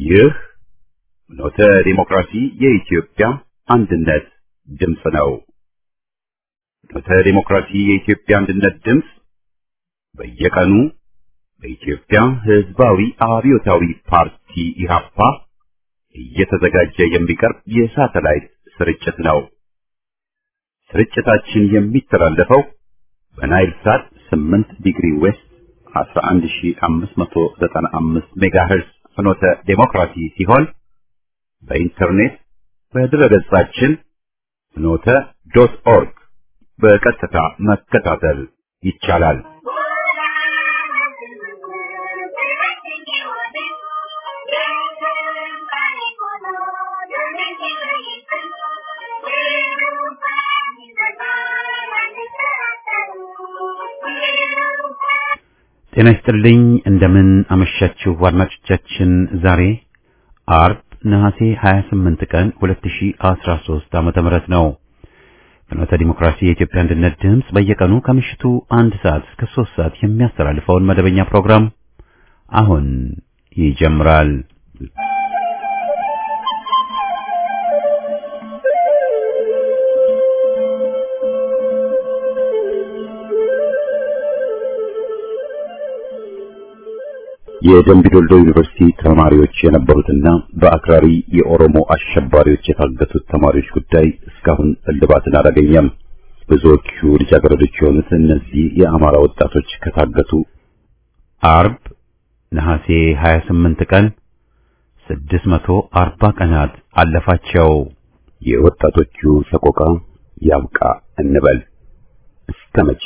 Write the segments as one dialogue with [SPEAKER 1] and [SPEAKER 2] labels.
[SPEAKER 1] ይህ ኖተ ዲሞክራሲ የኢትዮጵያ አንድነት ድምፅ ነው። ኖተ ዲሞክራሲ የኢትዮጵያ አንድነት ድምፅ በየቀኑ በኢትዮጵያ ሕዝባዊ አብዮታዊ ፓርቲ ኢህአፓ እየተዘጋጀ የሚቀርብ የሳተላይት ስርጭት ነው። ስርጭታችን የሚተላለፈው በናይል ሳት 8 ዲግሪ ዌስት 11595 ሜጋሄርዝ ፍኖተ ዴሞክራሲ ሲሆን በኢንተርኔት በድረገጻችን ፍኖተ ዶት ኦርግ በቀጥታ መከታተል ይቻላል። ጤና ይስጥልኝ። እንደምን አመሻችሁ አድማጮቻችን። ዛሬ አርብ ነሐሴ 28 ቀን 2013 ዓመተ ምህረት ነው። ፍኖተ ዲሞክራሲ የኢትዮጵያ አንድነት ድምፅ በየቀኑ ከምሽቱ አንድ ሰዓት እስከ 3 ሰዓት የሚያስተላልፈውን መደበኛ ፕሮግራም አሁን ይጀምራል። የደምቢዶልዶ ዩኒቨርሲቲ ተማሪዎች የነበሩትና በአክራሪ የኦሮሞ አሸባሪዎች የታገቱት ተማሪዎች ጉዳይ እስካሁን እልባትን አላገኘም። ብዙዎቹ ልጃገረዶች የሆኑት እነዚህ የአማራ ወጣቶች ከታገቱ አርብ ነሐሴ 28 ቀን 640 ቀናት አለፋቸው። የወጣቶቹ ሰቆቃ ያብቃ እንበል እስከ መቼ?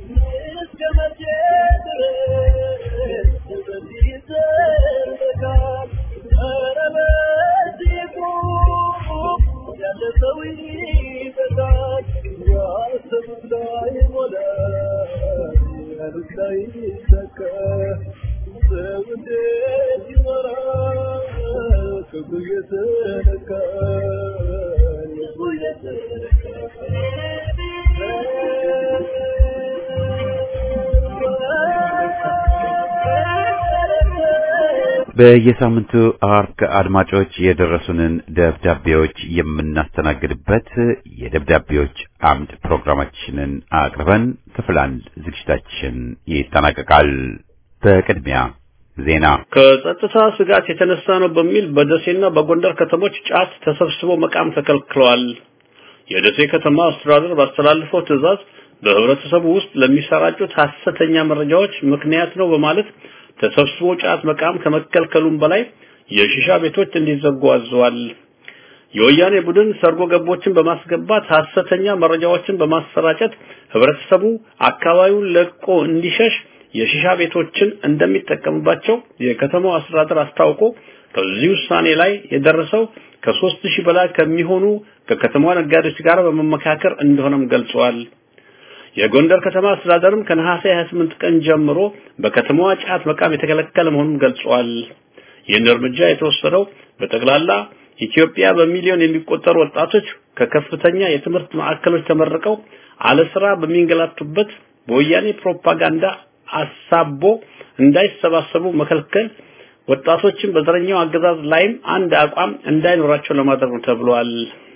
[SPEAKER 1] በየሳምንቱ አርብ አድማጮች የደረሱንን ደብዳቤዎች የምናስተናግድበት የደብዳቤዎች አምድ ፕሮግራማችንን አቅርበን ክፍል አንድ ዝግጅታችን ይጠናቀቃል። በቅድሚያ ዜና።
[SPEAKER 2] ከጸጥታ ስጋት የተነሳ ነው በሚል በደሴና በጎንደር ከተሞች ጫት ተሰብስቦ መቃም ተከልክለዋል። የደሴ ከተማ አስተዳደር ባስተላለፈው ትዕዛዝ በህብረተሰቡ ውስጥ ለሚሰራጩት ሐሰተኛ መረጃዎች ምክንያት ነው በማለት ተሰብስቦ ጫት መቃም ከመከልከሉም በላይ የሺሻ ቤቶች እንዲዘጉ አዘዋል። የወያኔ ቡድን ሰርጎ ገቦችን በማስገባት ሐሰተኛ መረጃዎችን በማሰራጨት ህብረተሰቡ አካባቢውን ለቆ እንዲሸሽ የሺሻ ቤቶችን እንደሚጠቀምባቸው የከተማው አስተዳደር አስታውቆ ከዚህ ውሳኔ ላይ የደረሰው ከሦስት ሺህ በላይ ከሚሆኑ ከከተማዋ ነጋዴዎች ጋር በመመካከር እንደሆነም ገልጸዋል። የጎንደር ከተማ አስተዳደርም ከነሐሴ 28 ቀን ጀምሮ በከተማዋ ጫት መቃም የተከለከለ መሆኑን ገልጿል። ይህን እርምጃ የተወሰደው በጠቅላላ ኢትዮጵያ በሚሊዮን የሚቆጠሩ ወጣቶች ከከፍተኛ የትምህርት ማዕከሎች ተመርቀው አለ ስራ በሚንገላቱበት በወያኔ ፕሮፓጋንዳ አሳቦ እንዳይሰባሰቡ መከልከል ወጣቶችን በዘረኛው አገዛዝ ላይም አንድ አቋም እንዳይኖራቸው ለማድረግ ነው ተብሏል።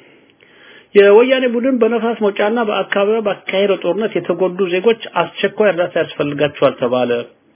[SPEAKER 2] የወያኔ ቡድን በነፋስ መውጫና በአካባቢው ባካሄደው ጦርነት የተጎዱ ዜጎች አስቸኳይ እርዳታ ያስፈልጋቸዋል ተባለ።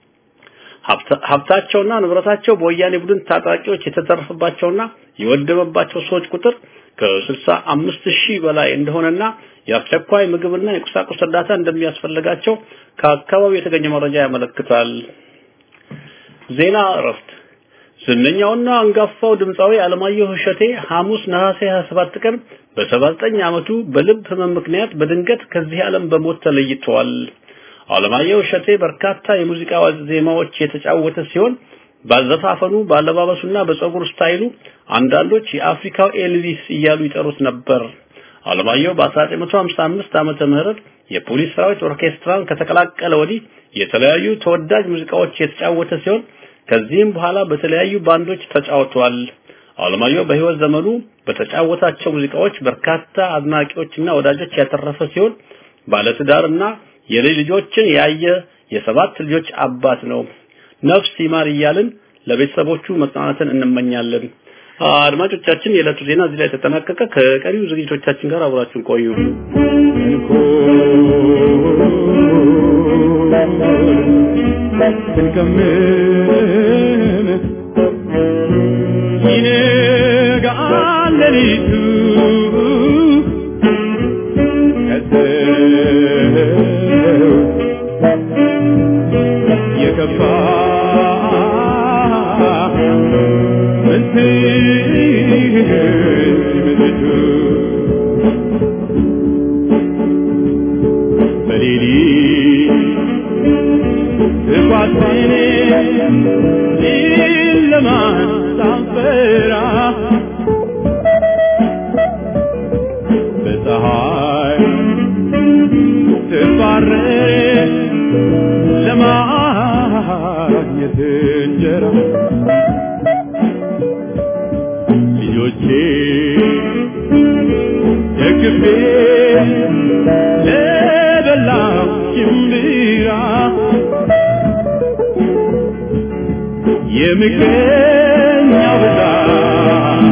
[SPEAKER 2] ሀብታቸውና ንብረታቸው በወያኔ ቡድን ታጣቂዎች የተዘረፈባቸውና የወደመባቸው ሰዎች ቁጥር ከስልሳ አምስት ሺህ በላይ እንደሆነና የአስቸኳይ ምግብና የቁሳቁስ እርዳታ እንደሚያስፈልጋቸው ከአካባቢው የተገኘ መረጃ ያመለክታል። ዜና እረፍት ዝነኛውና አንጋፋው ድምፃዊ አለማየሁ እሸቴ ሐሙስ ነሐሴ 27 ቀን በ79 ዓመቱ በልብ ህመም ምክንያት በድንገት ከዚህ ዓለም በሞት ተለይቷል። አለማየሁ እሸቴ በርካታ የሙዚቃ ዜማዎች የተጫወተ ሲሆን ባዘፋፈኑ፣ ባለባበሱና በፀጉር ስታይሉ አንዳንዶች የአፍሪካው ኤልቪስ እያሉ ይጠሩት ነበር። አለማየሁ በ1955 ዓመተ ምህረት የፖሊስ ሰራዊት ኦርኬስትራን ከተቀላቀለ ወዲህ የተለያዩ ተወዳጅ ሙዚቃዎች የተጫወተ ሲሆን ከዚህም በኋላ በተለያዩ ባንዶች ተጫውቷል። አለማየሁ በህይወት ዘመኑ በተጫወታቸው ሙዚቃዎች በርካታ አድናቂዎችና ወዳጆች ያተረፈ ሲሆን ባለትዳርና የልጅ ልጆችን ያየ የሰባት ልጆች አባት ነው። ነፍስ ይማር እያልን ለቤተሰቦቹ መጽናናትን እንመኛለን። አድማጮቻችን፣ የዕለቱ ዜና እዚህ ላይ ተጠናቀቀ። ከቀሪው ዝግጅቶቻችን ጋር አብራችሁን ቆዩ።
[SPEAKER 3] ስንቀምም ይነጋል ሌሊቱ ከሰው የከፋ ምትምቱ በሌሊት እኳትን ጨለማን ሳንፈራ በፀሐይ ስባረር ለማግኘት እንጀራ ልጆቼ ደግፌ ለበላው ሽምብራ የምቀኛው ብዛት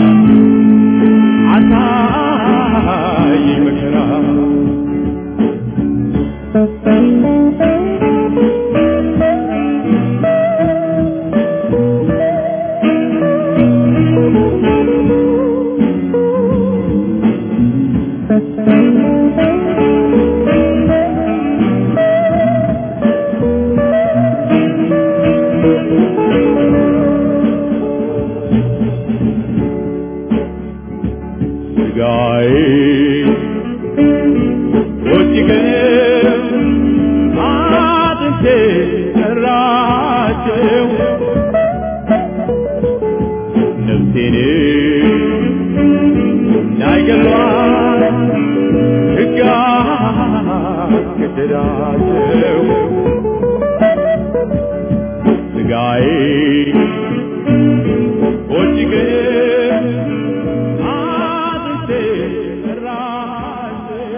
[SPEAKER 3] አሳየኝ መከራ ስጋዬ ወጭቀው አጥንቴ ሰራቸው ነፍሴን እንዳይገሏት ሕግ አስገደዳቸው ስጋዬ ወጭቀው አጥንቴ ሰራቸው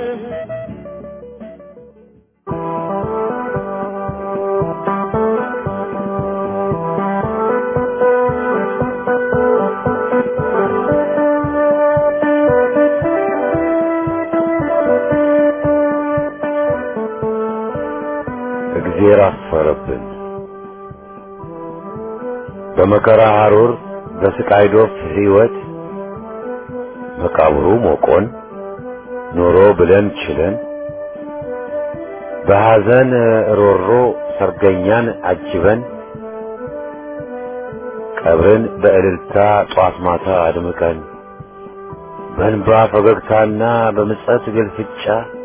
[SPEAKER 4] እግዜር አፈረብን። በመከራ ሐሩር በስቃይ ዶፍ ሕይወት መቃብሩ ሞቆን ኖሮ ብለን ችለን በሐዘን ሮሮ ሰርገኛን አጅበን ቀብርን በእልልታ ጧት ማታ አድምቀን በእንባ ፈገግታና በምጸት ግልፍጫ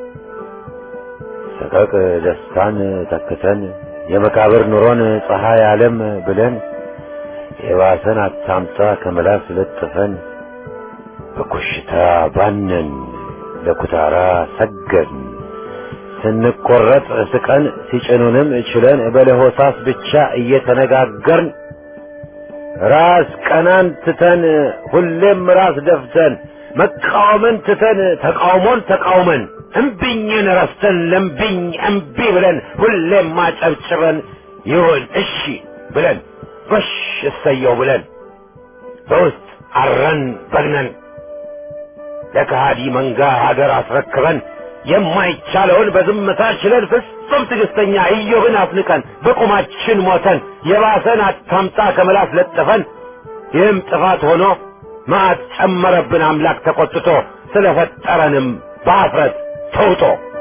[SPEAKER 4] ሰቀቅ ደስታን ተክተን የመቃብር ኑሮን ፀሐይ ዓለም ብለን የባሰን አታምጣ ከመላስ ለጥፈን በኮሽታ ባነን ለኩታራ ሰገድን ስንቆረጥ ስቀን ሲጭኑንም ችለን በለሆሳስ ብቻ እየተነጋገርን ራስ ቀናን ትተን ሁሌም ራስ ደፍተን መቃወምን ትተን ተቃውሞን ተቃውመን እምቢኝን ረስተን ለምቢኝ እምቢ ብለን ሁሌም ማጨብጭበን ይሁን እሺ ብለን ጎሽ እሰየው ብለን በውስጥ አረን በግነን ለከሃዲ መንጋ ሀገር አስረክበን የማይቻለውን በዝምታ ችለን ፍጹም ትዕግስተኛ ኢዮብን አፍንቀን በቁማችን ሞተን የባሰን አታምጣ ከምላስ ለጥፈን ይህም ጥፋት ሆኖ መዓት ጨመረብን አምላክ ተቆጥቶ ስለፈጠረንም በአፍረት ተውጦ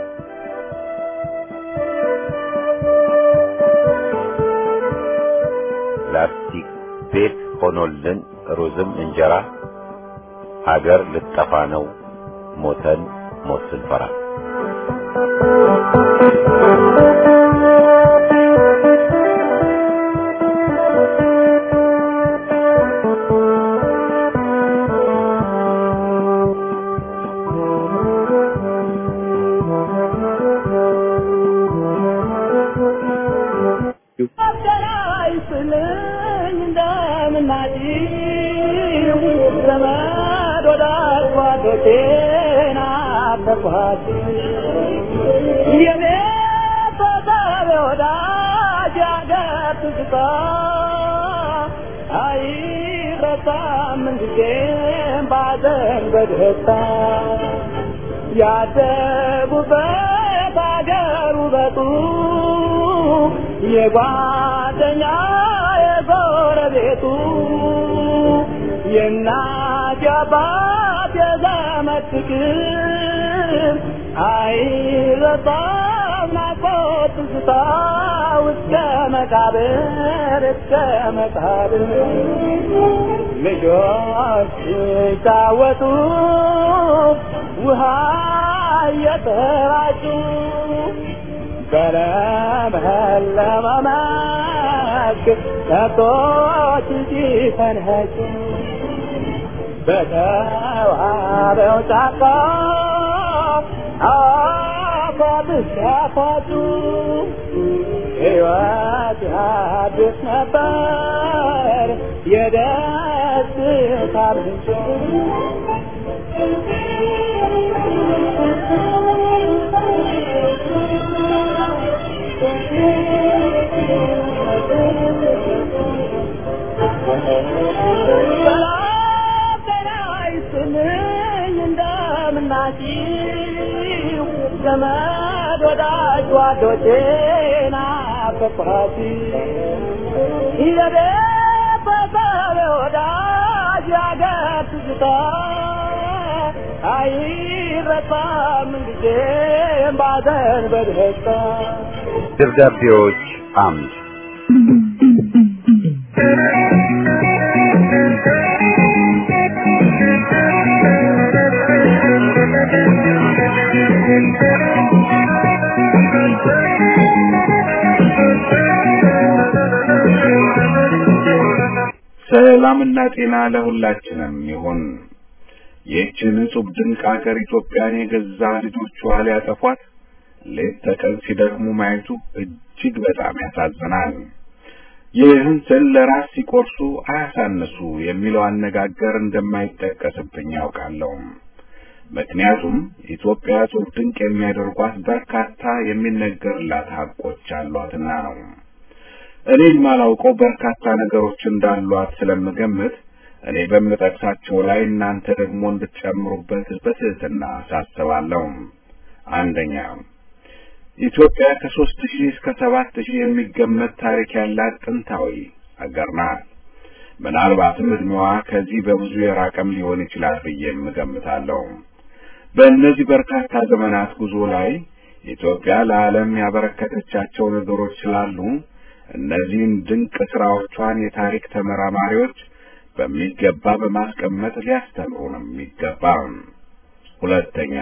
[SPEAKER 4] ላስቲክ ቤት ሆኖልን ሩዝም እንጀራ ሀገር ልጠፋ ነው ሞተን ሞት ስንፈራ
[SPEAKER 5] አይረሳም ምንጊዜም ባዘን በደስታ ያደጉበት አገር ውበቱ የጓደኛ የጎረቤቱ የእናት የአባት የዘመድ ፍቅር አይረሳም ናፍቆት ትዝታ እስከ መቃብር እስከ መቃብር ልጆች ሲጫወቱ ውሃ እየተራጩ በለመለመ መስክ ከብቶች ሲፈንጩ በተዋበው ጫካ አፏት ሲያፏጩ ሕይወት አዲስ ነበር የደስታ ምንጭ እንደምናችሁ ዘመድ ወዳጅ ጓዶቼ ናፈቅኋት የቤተሰብ ወዳጅ ያገር ትዝታ አይረሳም ጊዜም ባዘን በደስታ
[SPEAKER 4] ደብዳቤዎች አምድ
[SPEAKER 6] ሰላምና ጤና ለሁላችንም ይሁን። ይህችን እጹብ ድንቅ አገር ኢትዮጵያን የገዛ ልጆቿ ሊያጠፏት ሌት ተቀን ሲደክሙ ማየቱ እጅግ በጣም ያሳዝናል። ይህን ስል ለራስ ሲቆርሱ አያሳንሱ የሚለው አነጋገር እንደማይጠቀስብኝ ያውቃለሁ። ምክንያቱም ኢትዮጵያ እጹብ ድንቅ የሚያደርጓት በርካታ የሚነገርላት ሀቆች አሏትና ነው። እኔ የማላውቀው በርካታ ነገሮች እንዳሏት ስለምገምት እኔ በምጠቅሳቸው ላይ እናንተ ደግሞ እንድትጨምሩበት በትህትና አሳስባለሁ። አንደኛ ኢትዮጵያ ከሦስት ሺህ እስከ ሰባት ሺህ የሚገመት ታሪክ ያላት ጥንታዊ አገር ናት። ምናልባትም ዕድሜዋ ከዚህ በብዙ የራቀም ሊሆን ይችላል ብዬም እገምታለሁ። በእነዚህ በርካታ ዘመናት ጉዞ ላይ ኢትዮጵያ ለዓለም ያበረከተቻቸው ነገሮች ስላሉ እነዚህን ድንቅ ስራዎቿን የታሪክ ተመራማሪዎች በሚገባ በማስቀመጥ ሊያስተምሩንም ይገባ። ሁለተኛ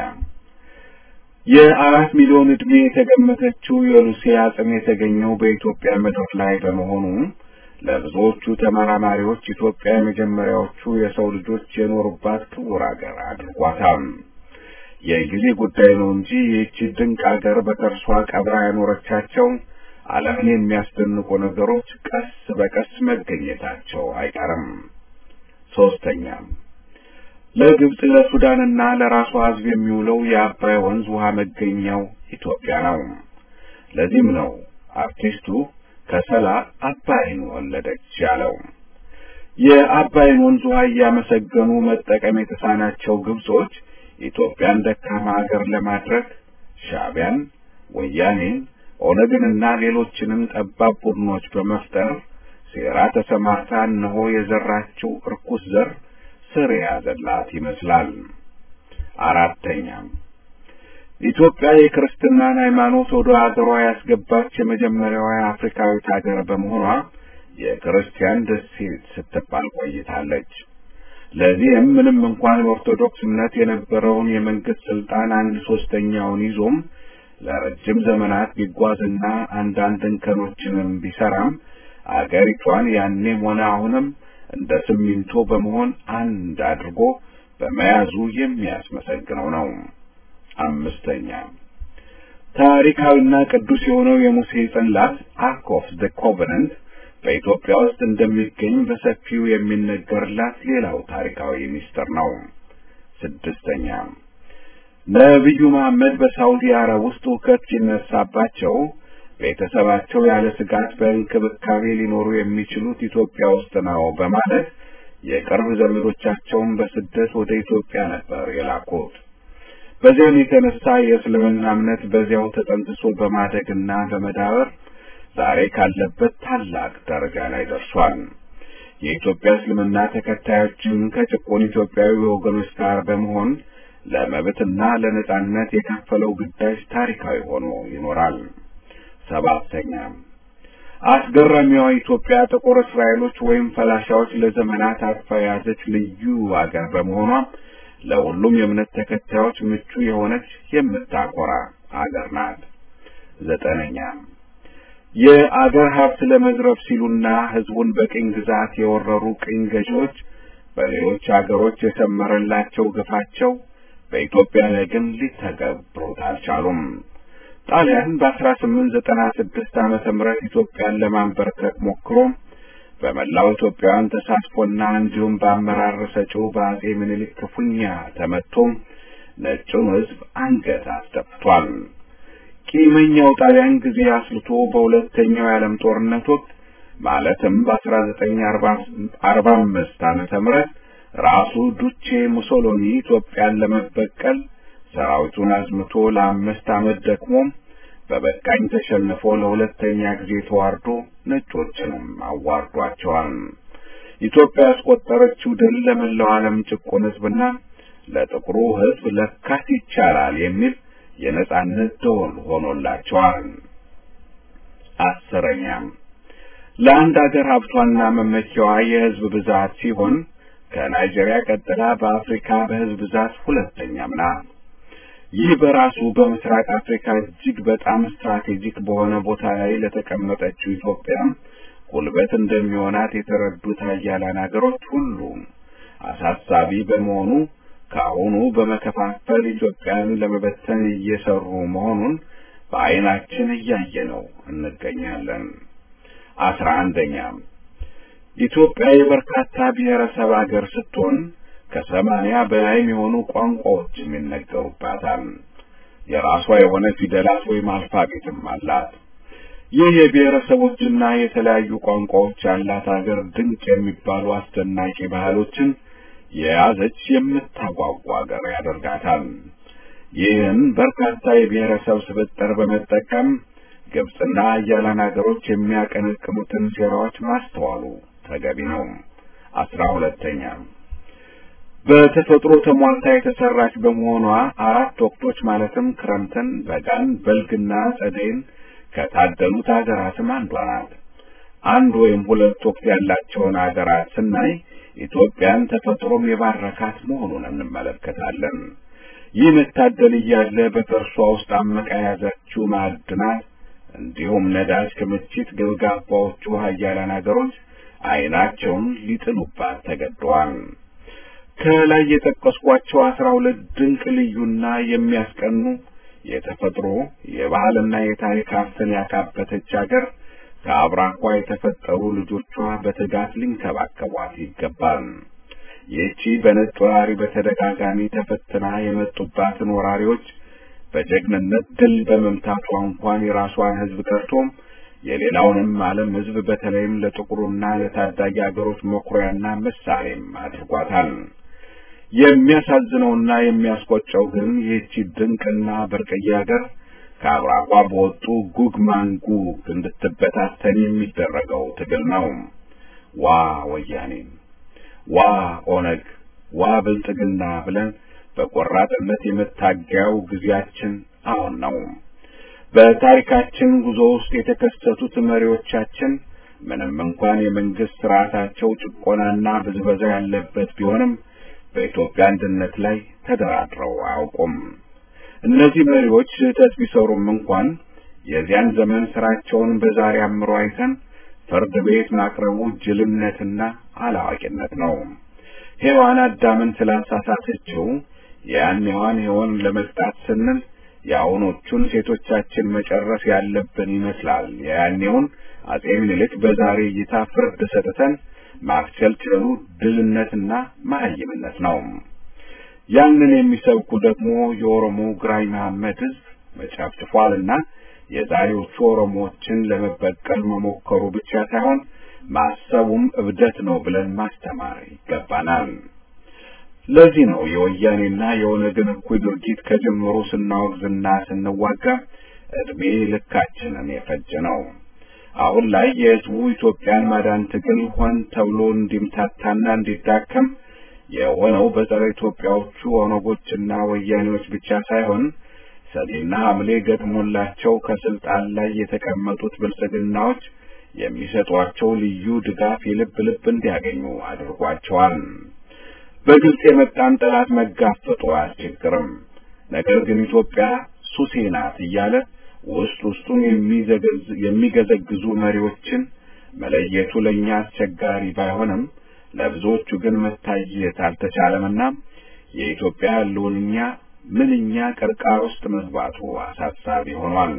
[SPEAKER 6] የአራት ሚሊዮን ዕድሜ የተገመተችው የሉሲ አጽም የተገኘው በኢትዮጵያ ምድር ላይ በመሆኑ ለብዙዎቹ ተመራማሪዎች ኢትዮጵያ የመጀመሪያዎቹ የሰው ልጆች የኖሩባት ክቡር አገር አድርጓታል። የጊዜ ጉዳይ ነው እንጂ ይህቺ ድንቅ አገር በከርሷ ቀብራ ያኖረቻቸው ዓለምን የሚያስደንቁ ነገሮች ቀስ በቀስ መገኘታቸው አይቀርም። ሶስተኛ ለግብጽ ለሱዳንና ለራሷ ሕዝብ የሚውለው የአባይ ወንዝ ውሃ መገኛው ኢትዮጵያ ነው። ለዚህም ነው አርቲስቱ ከሰላ አባይን ወለደች ያለው። የአባይን ወንዝ ውሃ እያመሰገኑ መጠቀም የተሳናቸው ግብጾች ኢትዮጵያን ደካማ ሀገር ለማድረግ ሻዕቢያን፣ ወያኔን፣ ኦነግንና ሌሎችንም ጠባብ ቡድኖች በመፍጠር ሴራ ተሰማርታ እነሆ የዘራችው እርኩስ ዘር ስር የያዘላት ይመስላል። አራተኛም ኢትዮጵያ የክርስትናን ሃይማኖት ወደ አገሯ ያስገባች የመጀመሪያዋ አፍሪካዊት ሀገር በመሆኗ የክርስቲያን ደሴት ስትባል ቆይታለች። ለዚህም ምንም እንኳን ኦርቶዶክስ እምነት የነበረውን የመንግስት ስልጣን አንድ ሶስተኛውን ይዞም ለረጅም ዘመናት ቢጓዝና አንዳንድ እንከኖችንም ቢሰራም አገሪቷን ያኔም ሆነ አሁንም እንደ ሲሚንቶ በመሆን አንድ አድርጎ በመያዙ የሚያስመሰግነው ነው። አምስተኛ ታሪካዊና ቅዱስ የሆነው የሙሴ ጽላት አርክ ኦፍ ዘ ኮቨናንት በኢትዮጵያ ውስጥ እንደሚገኝ በሰፊው የሚነገርላት ሌላው ታሪካዊ ሚስጥር ነው። ስድስተኛ ነቢዩ መሐመድ በሳውዲ አረብ ውስጥ ሁከት ሲነሳባቸው ቤተሰባቸው ያለ ስጋት በእንክብካቤ ሊኖሩ የሚችሉት ኢትዮጵያ ውስጥ ነው በማለት የቅርብ ዘመዶቻቸውን በስደት ወደ ኢትዮጵያ ነበር የላኩት። በዚያም የተነሳ የእስልምና እምነት በዚያው ተጠንስሶ በማደግና በመዳበር ዛሬ ካለበት ታላቅ ደረጃ ላይ ደርሷል። የኢትዮጵያ እስልምና ተከታዮችም ከጭቁን ኢትዮጵያዊ ወገኖች ጋር በመሆን ለመብትና ለነጻነት የከፈለው ግዳጅ ታሪካዊ ሆኖ ይኖራል። ሰባተኛ አስገራሚዋ ኢትዮጵያ ጥቁር እስራኤሎች ወይም ፈላሻዎች ለዘመናት አቅፋ የያዘች ልዩ አገር በመሆኗ ለሁሉም የእምነት ተከታዮች ምቹ የሆነች የምታኮራ አገር ናት። ዘጠነኛ የአገር ሀብት ለመዝረፍ ሲሉና ሕዝቡን በቅኝ ግዛት የወረሩ ቅኝ ገዢዎች በሌሎች አገሮች የሰመረላቸው ግፋቸው በኢትዮጵያ ላይ ግን ሊተገብሩት አልቻሉም። ጣሊያን በአስራ ስምንት ዘጠና ስድስት ዓመተ ምህረት ኢትዮጵያን ለማንበርከክ ሞክሮ በመላው ኢትዮጵያውያን ተሳትፎና እንዲሁም በአመራር ሰጪው በአጼ ምኒልክ ክፉኛ ተመቶ ነጩን ሕዝብ አንገት አስደፍቷል። ቂመኛው ጣሊያን ጊዜ አስልቶ በሁለተኛው የዓለም ጦርነት ወቅት ማለትም በአስራ ዘጠኝ አርባ አምስት ዓመተ ምህረት ራሱ ዱቼ ሙሶሎኒ ኢትዮጵያን ለመበቀል ሰራዊቱን አዝምቶ ለአምስት ዓመት ደክሞ በበቃኝ ተሸንፎ ለሁለተኛ ጊዜ ተዋርዶ ነጮችንም አዋርዷቸዋል። ኢትዮጵያ ያስቆጠረችው ድል ለመላው ዓለም ጭቁን ሕዝብና ለጥቁሩ ሕዝብ ለካስ ይቻላል የሚል የነጻነት ደወል ሆኖላቸዋል። አስረኛም ለአንድ አገር ሀብቷና መመኪያዋ የሕዝብ ብዛት ሲሆን ከናይጄሪያ ቀጥላ በአፍሪካ በሕዝብ ብዛት ሁለተኛም ናት። ይህ በራሱ በምስራቅ አፍሪካ እጅግ በጣም ስትራቴጂክ በሆነ ቦታ ላይ ለተቀመጠችው ኢትዮጵያ ጉልበት እንደሚሆናት የተረዱት ኃያላን አገሮች ሁሉ አሳሳቢ በመሆኑ ከአሁኑ በመከፋፈል ኢትዮጵያን ለመበተን እየሰሩ መሆኑን በዓይናችን እያየነው እንገኛለን። አስራ አንደኛ ኢትዮጵያ የበርካታ ብሔረሰብ አገር ስትሆን ከሰማንያ በላይ የሆኑ ቋንቋዎችም ይነገሩባታል። የራሷ የሆነ ፊደላት ወይም አልፋቤትም አላት። ይህ የብሔረሰቦችና የተለያዩ ቋንቋዎች ያላት አገር ድንቅ የሚባሉ አስደናቂ ባህሎችን የያዘች የምታጓጓ አገር ያደርጋታል። ይህን በርካታ የብሔረሰብ ስብጥር በመጠቀም ግብፅና አያላን አገሮች የሚያቀነቅኑትን ሴራዎች ማስተዋሉ ተገቢ ነው። አስራ ሁለተኛ በተፈጥሮ ተሟልታ የተሰራች በመሆኗ አራት ወቅቶች ማለትም ክረምትን፣ በጋን፣ በልግና ጸደይን ከታደሉት ሀገራትም አንዷ ናት። አንድ ወይም ሁለት ወቅት ያላቸውን ሀገራት ስናይ ኢትዮጵያን ተፈጥሮም የባረካት መሆኑን እንመለከታለን። ይህ መታደል እያለ በከርሷ ውስጥ አመቃ የያዘችው ማዕድናት እንዲሁም ነዳጅ ክምችት ገብጋባዎቹ ሀያላን ሀገሮች ዓይናቸውን ሊጥሉባት ተገደዋል። ከላይ የጠቀስኳቸው አስራ ሁለት ድንቅ ልዩና የሚያስቀኑ የተፈጥሮ የባህልና የታሪክ ሀብትን ያካበተች ሀገር ከአብራኳ የተፈጠሩ ልጆቿ በትጋት ሊንከባከቧት ይገባል። ይህቺ በነጭ ወራሪ በተደጋጋሚ ተፈትና የመጡባትን ወራሪዎች በጀግንነት ድል በመምታቷ እንኳን የራሷን ሕዝብ ቀርቶም የሌላውንም ዓለም ሕዝብ በተለይም ለጥቁሩና ለታዳጊ አገሮች መኩሪያና ምሳሌም አድርጓታል። የሚያሳዝነውና የሚያስቆጨው ግን ይህቺ ድንቅና ብርቅዬ ሀገር ከአብራቋ በወጡ ጉግ ማንጉግ እንድትበታተን የሚደረገው ትግል ነው። ዋ ወያኔ፣ ዋ ኦነግ፣ ዋ ብልጥግና ብለን በቆራጥነት የመታገያው ጊዜያችን አሁን ነው። በታሪካችን ጉዞ ውስጥ የተከሰቱት መሪዎቻችን ምንም እንኳን የመንግስት ስርዓታቸው ጭቆናና ብዝበዛ ያለበት ቢሆንም በኢትዮጵያ አንድነት ላይ ተደራድረው አያውቁም። እነዚህ መሪዎች ስህተት ቢሰሩም እንኳን የዚያን ዘመን ስራቸውን በዛሬ አምሮ አይተን ፍርድ ቤት ማቅረቡ ጅልነትና አላዋቂነት ነው። ሔዋን አዳምን ስላሳሳተችው የያኔዋን ሔዋን ለመቅጣት ስንል የአሁኖቹን ሴቶቻችን መጨረስ ያለብን ይመስላል። የያኔውን አጼ ምኒልክ በዛሬ እይታ ፍርድ ሰጥተን ማክቸልቸሉ ድልነትና መሀይምነት ነው። ያንን የሚሰብኩ ደግሞ የኦሮሞ ግራኝ መሐመድ ህዝብ መጨፍጭፏልና የዛሬዎቹ ኦሮሞዎችን ለመበቀል መሞከሩ ብቻ ሳይሆን ማሰቡም እብደት ነው ብለን ማስተማር ይገባናል። ለዚህ ነው የወያኔና የኦነግን እኩይ ድርጊት ከጅምሩ ስናወግዝና ስንዋጋ እድሜ ልካችንን የፈጀ ነው። አሁን ላይ የህዝቡ ኢትዮጵያን ማዳን ትግል ሆን ተብሎ እንዲምታታና እንዲዳከም የሆነው በጸረ ኢትዮጵያዎቹ ኦነጎችና ወያኔዎች ብቻ ሳይሆን ሰኔና ሐምሌ ገጥሞላቸው ከስልጣን ላይ የተቀመጡት ብልጽግናዎች የሚሰጧቸው ልዩ ድጋፍ የልብ ልብ እንዲያገኙ አድርጓቸዋል። በግልጽ የመጣን ጠላት መጋፈጡ አያስቸግርም። ነገር ግን ኢትዮጵያ ሱሴ ናት እያለ ውስጥ ውስጡን የሚገዘግዙ መሪዎችን መለየቱ ለእኛ አስቸጋሪ ባይሆንም ለብዙዎቹ ግን መታየት አልተቻለምና የኢትዮጵያ ህልውና ምንኛ ቅርቃር ውስጥ መግባቱ አሳሳቢ ሆኗል።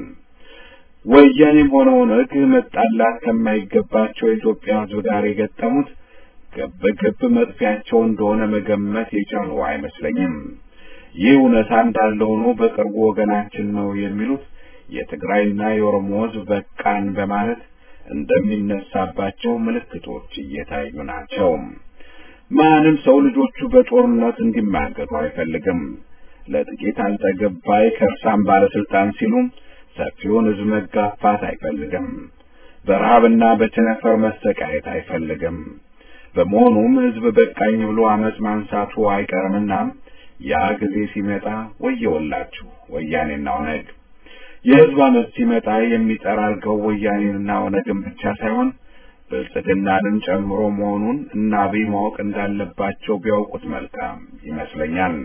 [SPEAKER 6] ወያኔም ሆነ ኦነግ መጣላት ከማይገባቸው የኢትዮጵያ ህዝብ ጋር የገጠሙት ገብ ገብ መጥፊያቸው እንደሆነ መገመት የቻሉ አይመስለኝም። ይህ እውነታ እንዳለ ሆኖ በቅርቡ ወገናችን ነው የሚሉት የትግራይና የኦሮሞ ህዝብ በቃን በማለት እንደሚነሳባቸው ምልክቶች እየታዩ ናቸው። ማንም ሰው ልጆቹ በጦርነት እንዲማገዱ አይፈልግም። ለጥቂት አልጠገብ ባይ ከርሳም ባለስልጣን ሲሉ ሰፊውን ህዝብ መጋፋት አይፈልግም። በረሃብና በቸነፈር መሰቃየት አይፈልግም። በመሆኑም ህዝብ በቃኝ ብሎ አመፅ ማንሳቱ አይቀርምና ያ ጊዜ ሲመጣ ወየውላችሁ ወያኔና ኦነግ። የህዝብ አመፅ ሲመጣ የሚጠራ አድርገው ወያኔንና ኦነግን ብቻ ሳይሆን ብልጽግናንም ጨምሮ መሆኑን እና አብይ ማወቅ እንዳለባቸው ቢያውቁት መልካም ይመስለኛል።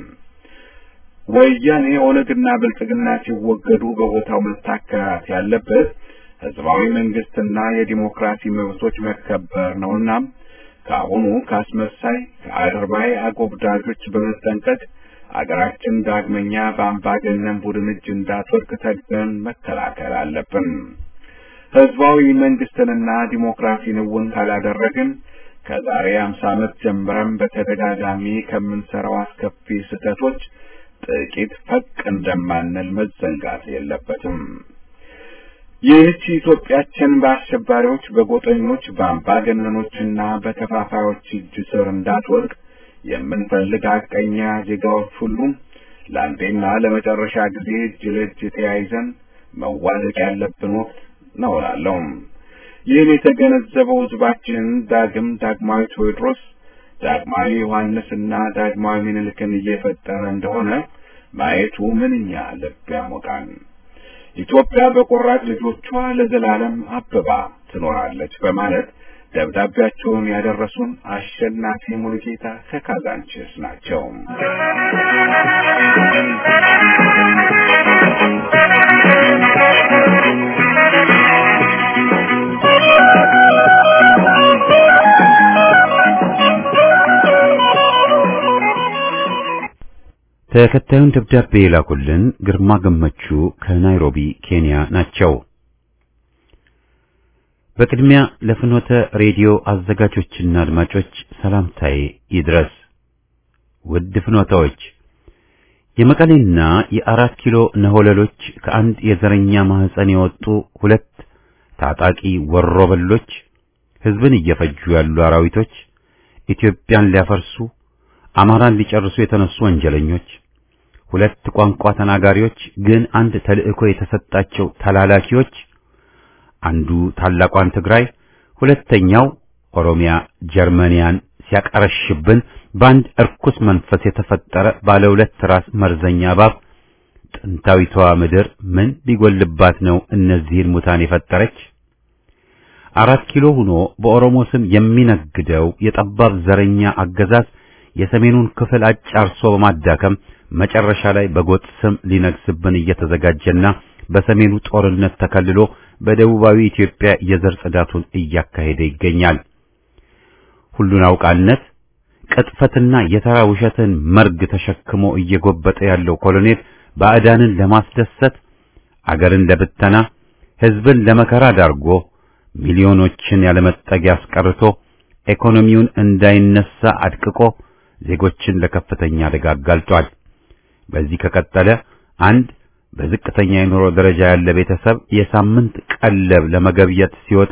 [SPEAKER 6] ወያኔ ኦነግና ብልጽግና ሲወገዱ በቦታው መታከራት ያለበት ህዝባዊ መንግስትና የዲሞክራሲ መብቶች መከበር ነውና ከአሁኑ ካስመሳይ ከአድርባይ አጎብዳጆች በመጠንቀቅ አገራችን ዳግመኛ በአምባገነን ቡድን እጅ እንዳትወድቅ ተግተን መከላከል አለብን። ህዝባዊ መንግስትንና ዲሞክራሲን እውን ካላደረግን ከዛሬ አምሳ ዓመት ጀምረን በተደጋጋሚ ከምንሰራው አስከፊ ስህተቶች ጥቂት ፈቅ እንደማንል መዘንጋት የለበትም። ይህች ኢትዮጵያችን በአሸባሪዎች፣ በጎጠኞች፣ በአምባገነኖችና በከፋፋዮች እጅ ስር እንዳትወድቅ የምንፈልግ ሐቀኛ ዜጋዎች ሁሉ ለአንዴና ለመጨረሻ ጊዜ እጅ ለእጅ ተያይዘን መዋደቅ ያለብን ወቅት ነው እላለሁ። ይህን የተገነዘበው ህዝባችን ዳግም ዳግማዊ ቴዎድሮስ፣ ዳግማዊ ዮሐንስና ዳግማዊ ምኒልክን እየፈጠረ እንደሆነ ማየቱ ምንኛ ልብ ያሞቃል። ኢትዮጵያ በቆራጥ ልጆቿ ለዘላለም አብባ ትኖራለች በማለት ደብዳቤያቸውን ያደረሱን አሸናፊ ሙሉጌታ ከካዛንችስ ናቸው።
[SPEAKER 1] ተከታዩን ደብዳቤ የላኩልን ግርማ ገመቹ ከናይሮቢ ኬንያ ናቸው። በቅድሚያ ለፍኖተ ሬዲዮ አዘጋጆችና አድማጮች ሰላምታዬ ይድረስ። ውድ ፍኖታዎች፣ የመቀሌና የአራት ኪሎ ነሆለሎች ከአንድ የዘረኛ ማህፀን የወጡ ሁለት ታጣቂ ወሮበሎች፣ ህዝብን እየፈጁ ያሉ አራዊቶች፣ ኢትዮጵያን ሊያፈርሱ አማራን ሊጨርሱ የተነሱ ወንጀለኞች፣ ሁለት ቋንቋ ተናጋሪዎች ግን አንድ ተልእኮ የተሰጣቸው ተላላኪዎች አንዱ ታላቋን ትግራይ ሁለተኛው ኦሮሚያ ጀርመንያን ሲያቀረሽብን በአንድ እርኩስ መንፈስ የተፈጠረ ባለ ሁለት ራስ መርዘኛ እባብ ጥንታዊቷ ምድር ምን ቢጎልባት ነው እነዚህን ሙታን የፈጠረች? አራት ኪሎ ሆኖ በኦሮሞ ስም የሚነግደው የጠባብ ዘረኛ አገዛዝ የሰሜኑን ክፍል አጫርሶ በማዳከም መጨረሻ ላይ በጎጥ ስም ሊነግስብን እየተዘጋጀና በሰሜኑ ጦርነት ተከልሎ በደቡባዊ ኢትዮጵያ የዘር ጽዳቱን እያካሄደ ይገኛል። ሁሉን አውቃነት ቅጥፈትና የተራ ውሸትን መርግ ተሸክሞ እየጎበጠ ያለው ኮሎኔል ባዕዳንን ለማስደሰት አገርን ለብተና ሕዝብን ለመከራ ዳርጎ ሚሊዮኖችን ያለመጠጊያ አስቀርቶ ኢኮኖሚውን እንዳይነሳ አድቅቆ ዜጎችን ለከፍተኛ አደጋ አጋልጧል። በዚህ ከቀጠለ አንድ በዝቅተኛ የኑሮ ደረጃ ያለ ቤተሰብ የሳምንት ቀለብ ለመገብየት ሲወጣ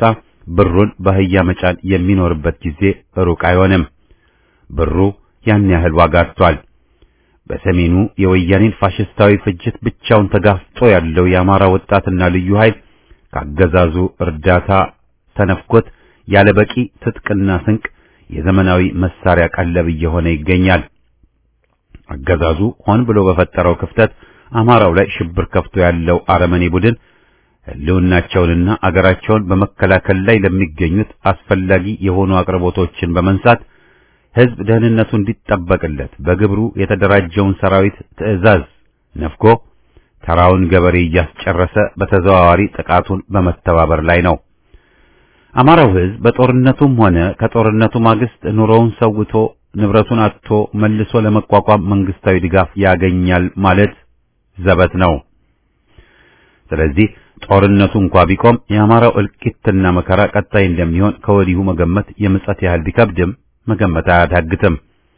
[SPEAKER 1] ብሩን በአህያ መጫን የሚኖርበት ጊዜ ሩቅ አይሆንም። ብሩ ያን ያህል ዋጋ አጥቷል። በሰሜኑ የወያኔን ፋሽስታዊ ፍጅት ብቻውን ተጋፍጦ ያለው የአማራ ወጣትና ልዩ ኃይል ካገዛዙ እርዳታ ተነፍኮት ያለ በቂ ትጥቅና ስንቅ የዘመናዊ መሳሪያ ቀለብ እየሆነ ይገኛል። አገዛዙ ሆን ብሎ በፈጠረው ክፍተት አማራው ላይ ሽብር ከፍቶ ያለው አረመኔ ቡድን ሕልውናቸውንና አገራቸውን በመከላከል ላይ ለሚገኙት አስፈላጊ የሆኑ አቅርቦቶችን በመንሳት ሕዝብ ደህንነቱ እንዲጠበቅለት በግብሩ የተደራጀውን ሰራዊት ትዕዛዝ ነፍጎ ተራውን ገበሬ እያስጨረሰ በተዘዋዋሪ ጥቃቱን በመተባበር ላይ ነው። አማራው ሕዝብ በጦርነቱም ሆነ ከጦርነቱ ማግስት ኑሮውን ሰውቶ ንብረቱን አጥቶ መልሶ ለመቋቋም መንግስታዊ ድጋፍ ያገኛል ማለት ዘበት ነው። ስለዚህ ጦርነቱ እንኳ ቢቆም የአማራው እልቂትና መከራ ቀጣይ እንደሚሆን ከወዲሁ መገመት የምጸት ያህል ቢከብድም መገመት አያዳግትም።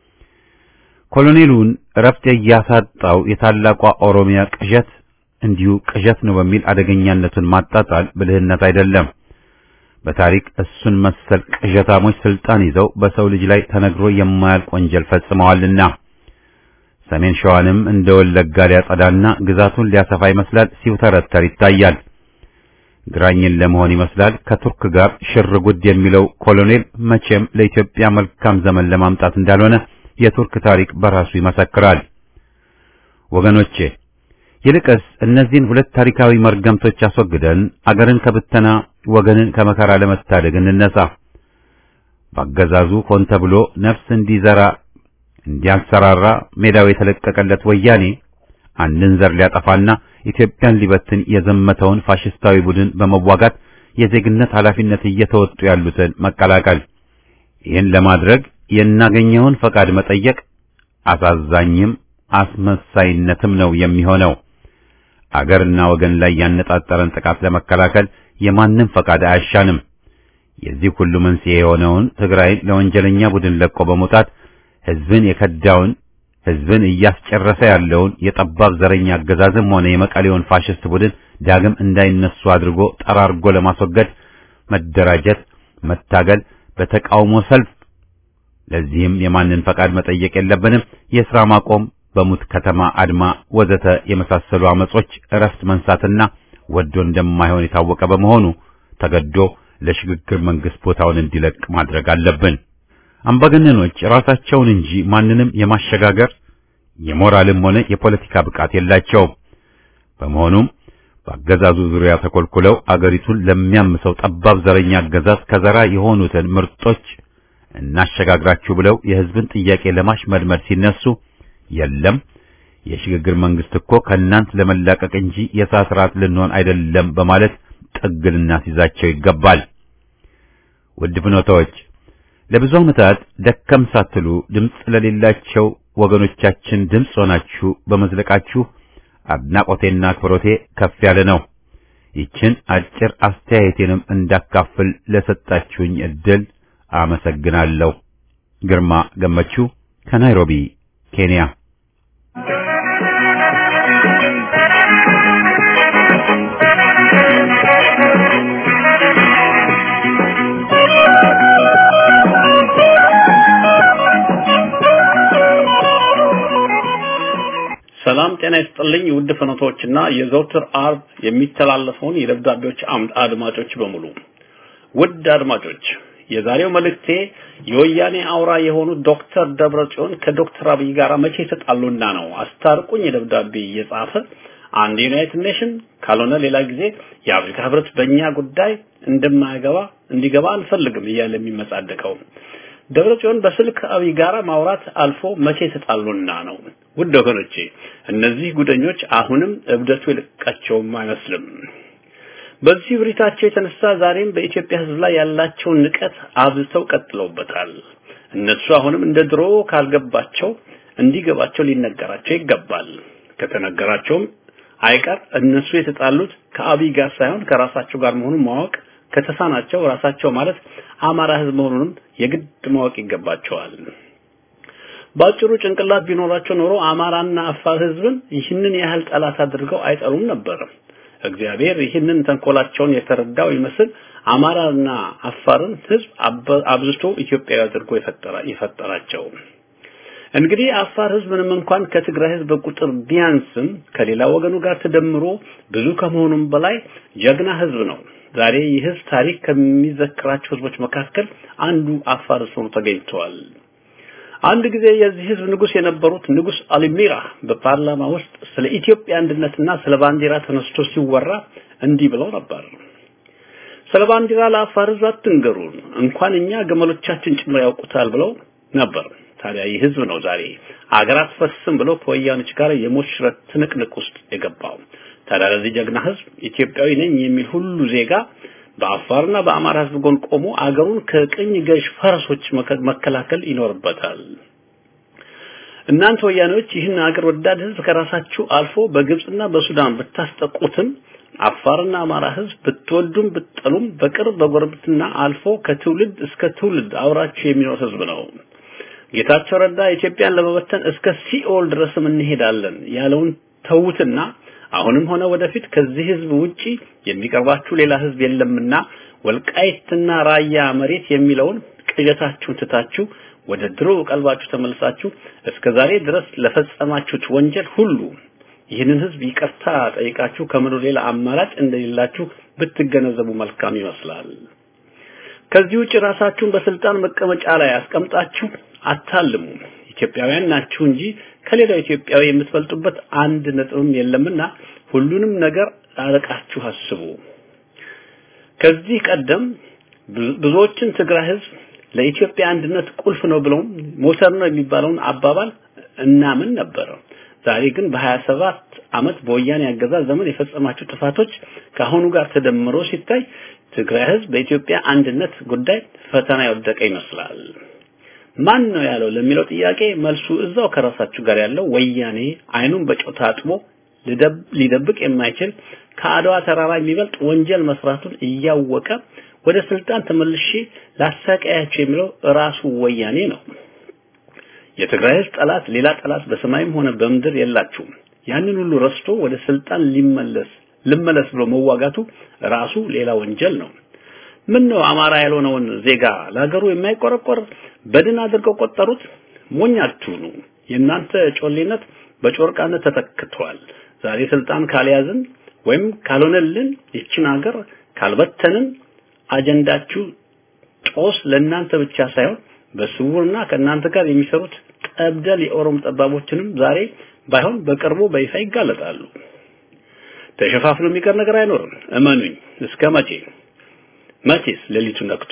[SPEAKER 1] ኮሎኔሉን እረፍት እያሳጣው የታላቋ ኦሮሚያ ቅዠት እንዲሁ ቅዠት ነው በሚል አደገኛነቱን ማጣጣል ብልህነት አይደለም። በታሪክ እሱን መሰል ቅዠታሞች ስልጣን ይዘው በሰው ልጅ ላይ ተነግሮ የማያልቅ ወንጀል ፈጽመዋልና ሰሜን ሸዋንም እንደ ወለጋ ሊያጸዳና ግዛቱን ሊያሰፋ ይመስላል ሲውተረተር ይታያል። ግራኝን ለመሆን ይመስላል ከቱርክ ጋር ሽር ጉድ የሚለው ኮሎኔል መቼም ለኢትዮጵያ መልካም ዘመን ለማምጣት እንዳልሆነ የቱርክ ታሪክ በራሱ ይመሰክራል። ወገኖቼ ይልቅስ እነዚህን ሁለት ታሪካዊ መርገምቶች አስወግደን አገርን ከብተና ወገንን ከመከራ ለመታደግ እንነሳ። ባገዛዙ ሆን ተብሎ ነፍስ እንዲዘራ እንዲያንሰራራ ሜዳው የተለቀቀለት ወያኔ አንድን ዘር ሊያጠፋና ኢትዮጵያን ሊበትን የዘመተውን ፋሽስታዊ ቡድን በመዋጋት የዜግነት ኃላፊነት እየተወጡ ያሉትን መቀላቀል። ይህን ለማድረግ የናገኘውን ፈቃድ መጠየቅ አሳዛኝም አስመሳይነትም ነው የሚሆነው። አገርና ወገን ላይ ያነጣጠረን ጥቃት ለመከላከል የማንም ፈቃድ አያሻንም። የዚህ ሁሉ መንስኤ የሆነውን ትግራይን ለወንጀለኛ ቡድን ለቆ በመውጣት ሕዝብን የከዳውን ሕዝብን እያስጨረሰ ያለውን የጠባብ ዘረኛ አገዛዝም ሆነ የመቀሌውን ፋሽስት ቡድን ዳግም እንዳይነሱ አድርጎ ጠራርጎ ለማስወገድ መደራጀት፣ መታገል፣ በተቃውሞ ሰልፍ ለዚህም የማንን ፈቃድ መጠየቅ የለብንም። የሥራ ማቆም፣ በሙት ከተማ አድማ ወዘተ የመሳሰሉ አመጾች እረፍት መንሳትና ወዶ እንደማይሆን የታወቀ በመሆኑ ተገዶ ለሽግግር መንግስት ቦታውን እንዲለቅ ማድረግ አለብን። አምባገነኖች ራሳቸውን እንጂ ማንንም የማሸጋገር የሞራልም ሆነ የፖለቲካ ብቃት የላቸውም። በመሆኑም በአገዛዙ ዙሪያ ተኮልኩለው አገሪቱን ለሚያምሰው ጠባብ ዘረኛ አገዛዝ ከዘራ የሆኑትን ምርጦች እናሸጋግራችሁ ብለው የሕዝብን ጥያቄ ለማሽመድመድ ሲነሱ የለም የሽግግር መንግስት እኮ ከእናንት ለመላቀቅ እንጂ የእሳት ራት ልንሆን አይደለም በማለት ጥግ ልናስይዛቸው ይገባል። ውድ ፍኖታዎች ለብዙ ዓመታት ደከም ሳትሉ ድምፅ ለሌላቸው ወገኖቻችን ድምፅ ሆናችሁ በመዝለቃችሁ አድናቆቴና አክብሮቴ ከፍ ያለ ነው። ይችን አጭር አስተያየቴንም እንዳካፍል ለሰጣችሁኝ እድል አመሰግናለሁ። ግርማ ገመቹ ከናይሮቢ ኬንያ።
[SPEAKER 2] ሰላም ጤና ይስጥልኝ ውድ ፍኖቶችና የዘውትር አርብ የሚተላለፈውን የደብዳቤዎች አምድ አድማጮች በሙሉ ውድ አድማጮች የዛሬው መልእክቴ የወያኔ አውራ የሆኑት ዶክተር ደብረጽዮን ከዶክተር አብይ ጋር መቼ ተጣሉና ነው አስታርቁኝ የደብዳቤ እየጻፈ አንድ ዩናይትድ ኔሽን ካልሆነ ሌላ ጊዜ የአፍሪካ ህብረት በእኛ ጉዳይ እንደማይገባ እንዲገባ አንፈልግም እያለ የሚመጻደቀው ደብረጽዮን በስልክ አብይ ጋራ ማውራት አልፎ መቼ ተጣሉና ነው ውድ ወገኖቼ እነዚህ ጉደኞች አሁንም እብደቱ የለቃቸውም አይመስልም በዚህ ብሪታቸው የተነሳ ዛሬም በኢትዮጵያ ህዝብ ላይ ያላቸውን ንቀት አብዝተው ቀጥለውበታል እነሱ አሁንም እንደ ድሮ ካልገባቸው እንዲገባቸው ሊነገራቸው ይገባል ከተነገራቸውም አይቀር እነሱ የተጣሉት ከአብይ ጋር ሳይሆን ከራሳቸው ጋር መሆኑን ማወቅ ከተሳናቸው ራሳቸው ማለት አማራ ህዝብ መሆኑንም የግድ ማወቅ ይገባቸዋል ባጭሩ ጭንቅላት ቢኖራቸው ኖሮ አማራና አፋር ህዝብን ይህንን ያህል ጠላት አድርገው አይጠሉም ነበር እግዚአብሔር ይህንን ተንኮላቸውን የተረዳው ይመስል አማራና አፋርን ህዝብ አብዝቶ ኢትዮጵያዊ አድርጎ የፈጠራ የፈጠራቸው እንግዲህ አፋር ህዝብ ምንም እንኳን ከትግራይ ህዝብ በቁጥር ቢያንስም ከሌላ ወገኑ ጋር ተደምሮ ብዙ ከመሆኑም በላይ ጀግና ህዝብ ነው። ዛሬ ይህ ህዝብ ታሪክ ከሚዘክራቸው ህዝቦች መካከል አንዱ አፋር ሆኖ ተገኝተዋል። አንድ ጊዜ የዚህ ህዝብ ንጉስ የነበሩት ንጉስ አሊሚራ በፓርላማ ውስጥ ስለ ኢትዮጵያ አንድነትና ስለ ባንዲራ ተነስቶ ሲወራ እንዲህ ብለው ነበር። ስለ ባንዲራ ለአፋር ህዝብ አትንገሩን፣ እንኳን እኛ ገመሎቻችን ጭምር ያውቁታል ብለው ነበር። ታዲያ ይህ ህዝብ ነው ዛሬ አገር አትፈርስም ብሎ ከወያኖች ጋር የሞት ሽረት ትንቅንቅ ውስጥ የገባው። ታዲያ ለዚህ ጀግና ህዝብ ኢትዮጵያዊ ነኝ የሚል ሁሉ ዜጋ በአፋርና በአማራ ህዝብ ጎን ቆሞ አገሩን ከቅኝ ገዥ ፈረሶች መከላከል ይኖርበታል። እናንተ ወያኔዎች ይህን አገር ወዳድ ህዝብ ከራሳችሁ አልፎ በግብጽና በሱዳን ብታስጠቁትም አፋርና አማራ ህዝብ ብትወዱም ብትጠሉም በቅርብ በጎረቤትና አልፎ ከትውልድ እስከ ትውልድ አውራችሁ የሚኖር ህዝብ ነው። ጌታቸው ረዳ ኢትዮጵያን ለመበተን እስከ ሲኦል ድረስም እንሄዳለን ያለውን ተዉትና አሁንም ሆነ ወደፊት ከዚህ ህዝብ ውጪ የሚቀርባችሁ ሌላ ህዝብ የለምና ወልቃይትና ራያ መሬት የሚለውን ቅዠታችሁን ትታችሁ ወደ ድሮ ቀልባችሁ ተመልሳችሁ እስከ ዛሬ ድረስ ለፈጸማችሁት ወንጀል ሁሉ ይህንን ህዝብ ይቅርታ ጠይቃችሁ ከምድር ሌላ አማራጭ እንደሌላችሁ ብትገነዘቡ መልካም ይመስላል። ከዚህ ውጭ ራሳችሁን በስልጣን መቀመጫ ላይ አስቀምጣችሁ አታልሙ። ኢትዮጵያውያን ናችሁ እንጂ ከሌላው ኢትዮጵያዊ የምትበልጡበት አንድ ነጥብም የለምና ሁሉንም ነገር አርቃችሁ አስቡ። ከዚህ ቀደም ብዙዎችን ትግራይ ህዝብ ለኢትዮጵያ አንድነት ቁልፍ ነው ብለው ሞተር ነው የሚባለውን አባባል እናምን ነበር። ዛሬ ግን በ27 አመት በወያኔ አገዛዝ ዘመን የፈጸማቸው ጥፋቶች ከአሁኑ ጋር ተደምሮ ሲታይ ትግራይ ህዝብ በኢትዮጵያ አንድነት ጉዳይ ፈተና የወደቀ ይመስላል። ማን ነው ያለው ለሚለው ጥያቄ መልሱ እዛው ከራሳችሁ ጋር ያለው ወያኔ አይኑን በጨው ታጥቦ ሊደብቅ የማይችል ከአድዋ ተራራ የሚበልጥ ወንጀል መስራቱን እያወቀ ወደ ስልጣን ተመልሼ ላሰቃያችሁ የሚለው ራሱ ወያኔ ነው። የትግራይ ህዝብ ጠላት ሌላ ጠላት በሰማይም ሆነ በምድር የላችሁም። ያንን ሁሉ ረስቶ ወደ ስልጣን ሊመለስ ልመለስ ብሎ መዋጋቱ ራሱ ሌላ ወንጀል ነው። ምን ነው አማራ ያልሆነውን ዜጋ ለሀገሩ የማይቆረቆር በድን አድርገው ቆጠሩት? ሞኝ አትሁኑ። የእናንተ ጮሌነት በጮርቃነት ተተክቷል። ዛሬ ስልጣን ካልያዝን ወይም ካልሆነልን ይችን ሀገር ካልበተንን አጀንዳችሁ ጦስ ለእናንተ ብቻ ሳይሆን በስውርና ከእናንተ ጋር የሚሰሩት ጠብደል የኦሮሞ ጠባቦችንም ዛሬ ባይሆን በቅርቡ በይፋ ይጋለጣሉ። ተሸፋፍኖ የሚቀር ነገር አይኖርም። እመኑኝ። እስከ መቼ መቼስ ሌሊቱ ነክቶ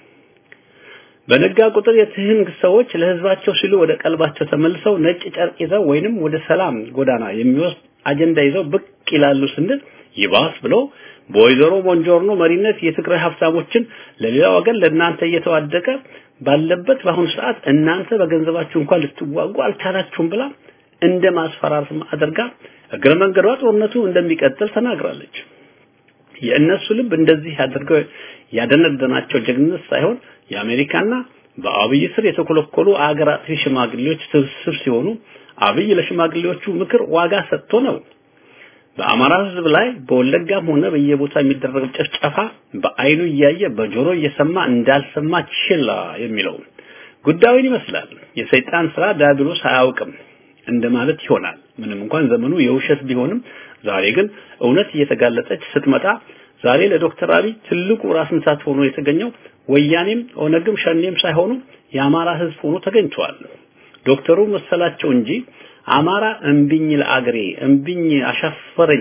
[SPEAKER 2] በነጋ ቁጥር የትህንግ ሰዎች ለህዝባቸው ሲሉ ወደ ቀልባቸው ተመልሰው ነጭ ጨርቅ ይዘው ወይንም ወደ ሰላም ጎዳና የሚወስድ አጀንዳ ይዘው ብቅ ይላሉ ስንል ይባስ ብሎ በወይዘሮ ሞንጆርኖ መሪነት የትግራይ ሀብታሞችን ለሌላ ወገን ለእናንተ እየተዋደቀ ባለበት በአሁኑ ሰዓት እናንተ በገንዘባችሁ እንኳን ልትዋጉ አልቻላችሁም ብላ እንደ ማስፈራራት አድርጋ እግረ መንገዷ ጦርነቱ እንደሚቀጥል ተናግራለች። የእነሱ ልብ እንደዚህ አድርገው ያደነደናቸው ጀግንነት ሳይሆን የአሜሪካና በአብይ ስር የተኮለኮሉ አገር አጥፊ ሽማግሌዎች ስብስብ ሲሆኑ አብይ ለሽማግሌዎቹ ምክር ዋጋ ሰጥቶ ነው። በአማራ ህዝብ ላይ በወለጋም ሆነ በየቦታ የሚደረግ ጭፍጨፋ በአይኑ እያየ በጆሮ እየሰማ እንዳልሰማ ችላ የሚለው ጉዳዩን ይመስላል። የሰይጣን ስራ ዲያብሎስ አያውቅም እንደማለት ይሆናል። ምንም እንኳን ዘመኑ የውሸት ቢሆንም ዛሬ ግን እውነት እየተጋለጠች ስትመጣ ዛሬ ለዶክተር አብይ ትልቁ ራስ ምታት ሆኖ የተገኘው ወያኔም ኦነግም ሸኔም ሳይሆኑ የአማራ ህዝብ ሆኖ ተገኝቷል። ዶክተሩ መሰላቸው እንጂ አማራ እምቢኝ ለአገሬ እምቢኝ አሻፈረኝ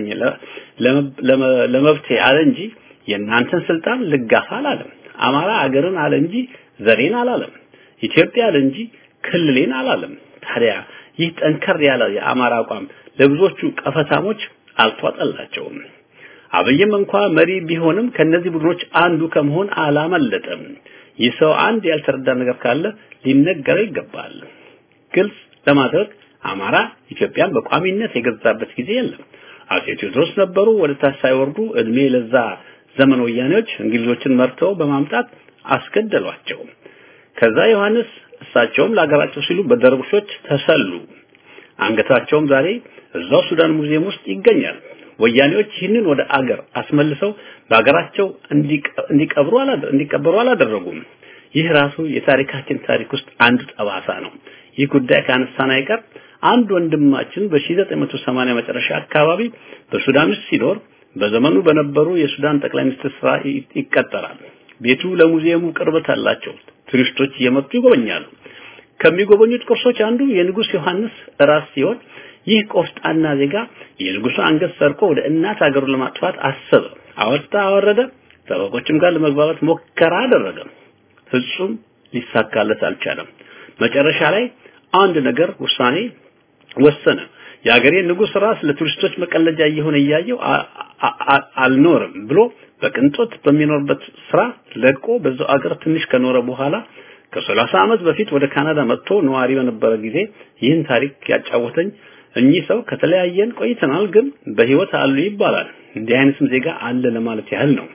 [SPEAKER 2] ለመብቴ አለ እንጂ የእናንተን ስልጣን ልጋፋ አላለም። አማራ አገርን አለ እንጂ ዘሬን አላለም። ኢትዮጵያ አለ እንጂ ክልሌን አላለም። ታዲያ ይህ ጠንከር ያለ የአማራ አቋም ለብዙዎቹ ቀፈታሞች አልተዋጠላቸውም። አብይም እንኳ መሪ ቢሆንም ከነዚህ ቡድኖች አንዱ ከመሆን አላመለጠም። ይህ ሰው አንድ ያልተረዳ ነገር ካለ ሊነገረው ይገባል። ግልጽ ለማድረግ አማራ ኢትዮጵያን በቋሚነት የገዛበት ጊዜ የለም። አጼ ቴዎድሮስ ነበሩ ወደ ታች ሳይወርዱ እድሜ ለዛ ዘመን ወያኔዎች እንግሊዞችን መርተው በማምጣት አስገደሏቸው። ከዛ ዮሐንስ እሳቸውም ለሀገራቸው ሲሉ በደርቡሾች ተሰሉ። አንገታቸውም ዛሬ እዛው ሱዳን ሙዚየም ውስጥ ይገኛል። ወያኔዎች ይህንን ወደ አገር አስመልሰው በሀገራቸው እንዲቀብሩ እንዲቀበሩ አላደረጉም። ይህ ራሱ የታሪካችን ታሪክ ውስጥ አንዱ ጠባሳ ነው። ይህ ጉዳይ ካነሳን አይቀር አንድ ወንድማችን በ1980 መጨረሻ አካባቢ በሱዳን ውስጥ ሲኖር በዘመኑ በነበሩ የሱዳን ጠቅላይ ሚኒስትር ስራ ይቀጠራል። ቤቱ ለሙዚየሙ ቅርበት አላቸው። ቱሪስቶች እየመጡ ይጎበኛሉ። ከሚጎበኙት ቅርሶች አንዱ የንጉስ ዮሐንስ ራስ ሲሆን ይህ ቆፍጣና ዜጋ የንጉሱ አንገት ሰርቆ ወደ እናት ሀገሩ ለማጥፋት አሰበ። አወጣ አወረደ። ጠበቆችም ጋር ለመግባባት ሞከራ አደረገ። ፍጹም ሊሳካለት አልቻለም። መጨረሻ ላይ አንድ ነገር ውሳኔ ወሰነ። የሀገሬ ንጉስ ራስ ለቱሪስቶች መቀለጃ እየሆነ እያየው አልኖርም ብሎ በቅንጦት በሚኖርበት ስራ ለቆ በዛው አገር ትንሽ ከኖረ በኋላ ከሰላሳ ዓመት በፊት ወደ ካናዳ መጥቶ ነዋሪ በነበረ ጊዜ ይህን ታሪክ ያጫወተኝ እኚህ ሰው ከተለያየን ቆይተናል፣ ግን በህይወት አሉ ይባላል። እንዲህ አይነትም ዜጋ አለ ለማለት ያህል ነው።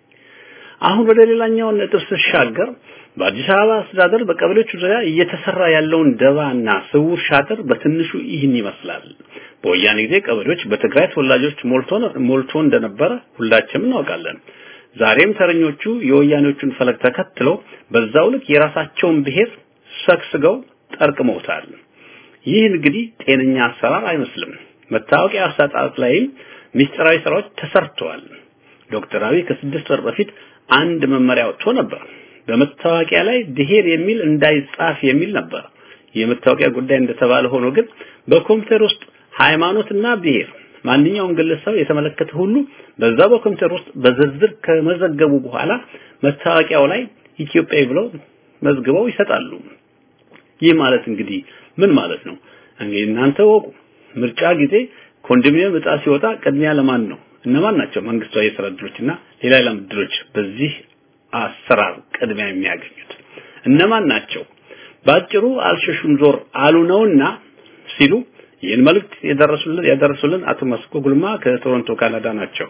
[SPEAKER 2] አሁን ወደ ሌላኛው ነጥብ ስሻገር በአዲስ አበባ አስተዳደር በቀበሌዎቹ ዙሪያ እየተሰራ ያለውን ደባና ስውር ሻጥር በትንሹ ይህን ይመስላል። በወያኔ ጊዜ ቀበሌዎች በትግራይ ተወላጆች ሞልቶ ሞልቶ እንደነበረ ሁላችንም እናውቃለን። ዛሬም ተረኞቹ የወያኔዎቹን ፈለግ ተከትለው በዛው ልክ የራሳቸውን ብሔር ሰክስገው ጠርቅመውታል። ይህ እንግዲህ ጤነኛ አሰራር አይመስልም። መታወቂያ አሰጣጥ ላይም ሚስጥራዊ ስራዎች ተሰርተዋል። ዶክተር አብይ ከስድስት ወር በፊት አንድ መመሪያ ወጥቶ ነበር። በመታወቂያ ላይ ብሔር የሚል እንዳይጻፍ የሚል ነበር። የመታወቂያ ጉዳይ እንደተባለ ሆኖ ግን በኮምፒውተር ውስጥ ሃይማኖትና ብሔር ማንኛውም ግለሰብ የተመለከተ ሁሉ በዛ በኮምፒውተር ውስጥ በዝርዝር ከመዘገቡ በኋላ መታወቂያው ላይ ኢትዮጵያዊ ብለው መዝግበው ይሰጣሉ። ይህ ማለት እንግዲህ ምን ማለት ነው? እንግዲህ እናንተ ወቁ። ምርጫ ጊዜ ኮንዶሚኒየም እጣ ሲወጣ ቅድሚያ ለማን ነው? እነማን ናቸው መንግስታዊ የስራ እድሎችና ሌላ ሌላ እድሎች በዚህ አሰራር ቅድሚያ የሚያገኙት እነማን ናቸው? ባጭሩ አልሸሹም ዞር አሉ ነውና ሲሉ ይህን መልእክት የደረሱልን ያደረሱልን አቶ መስኮ ጉልማ ከቶሮንቶ ካናዳ ናቸው።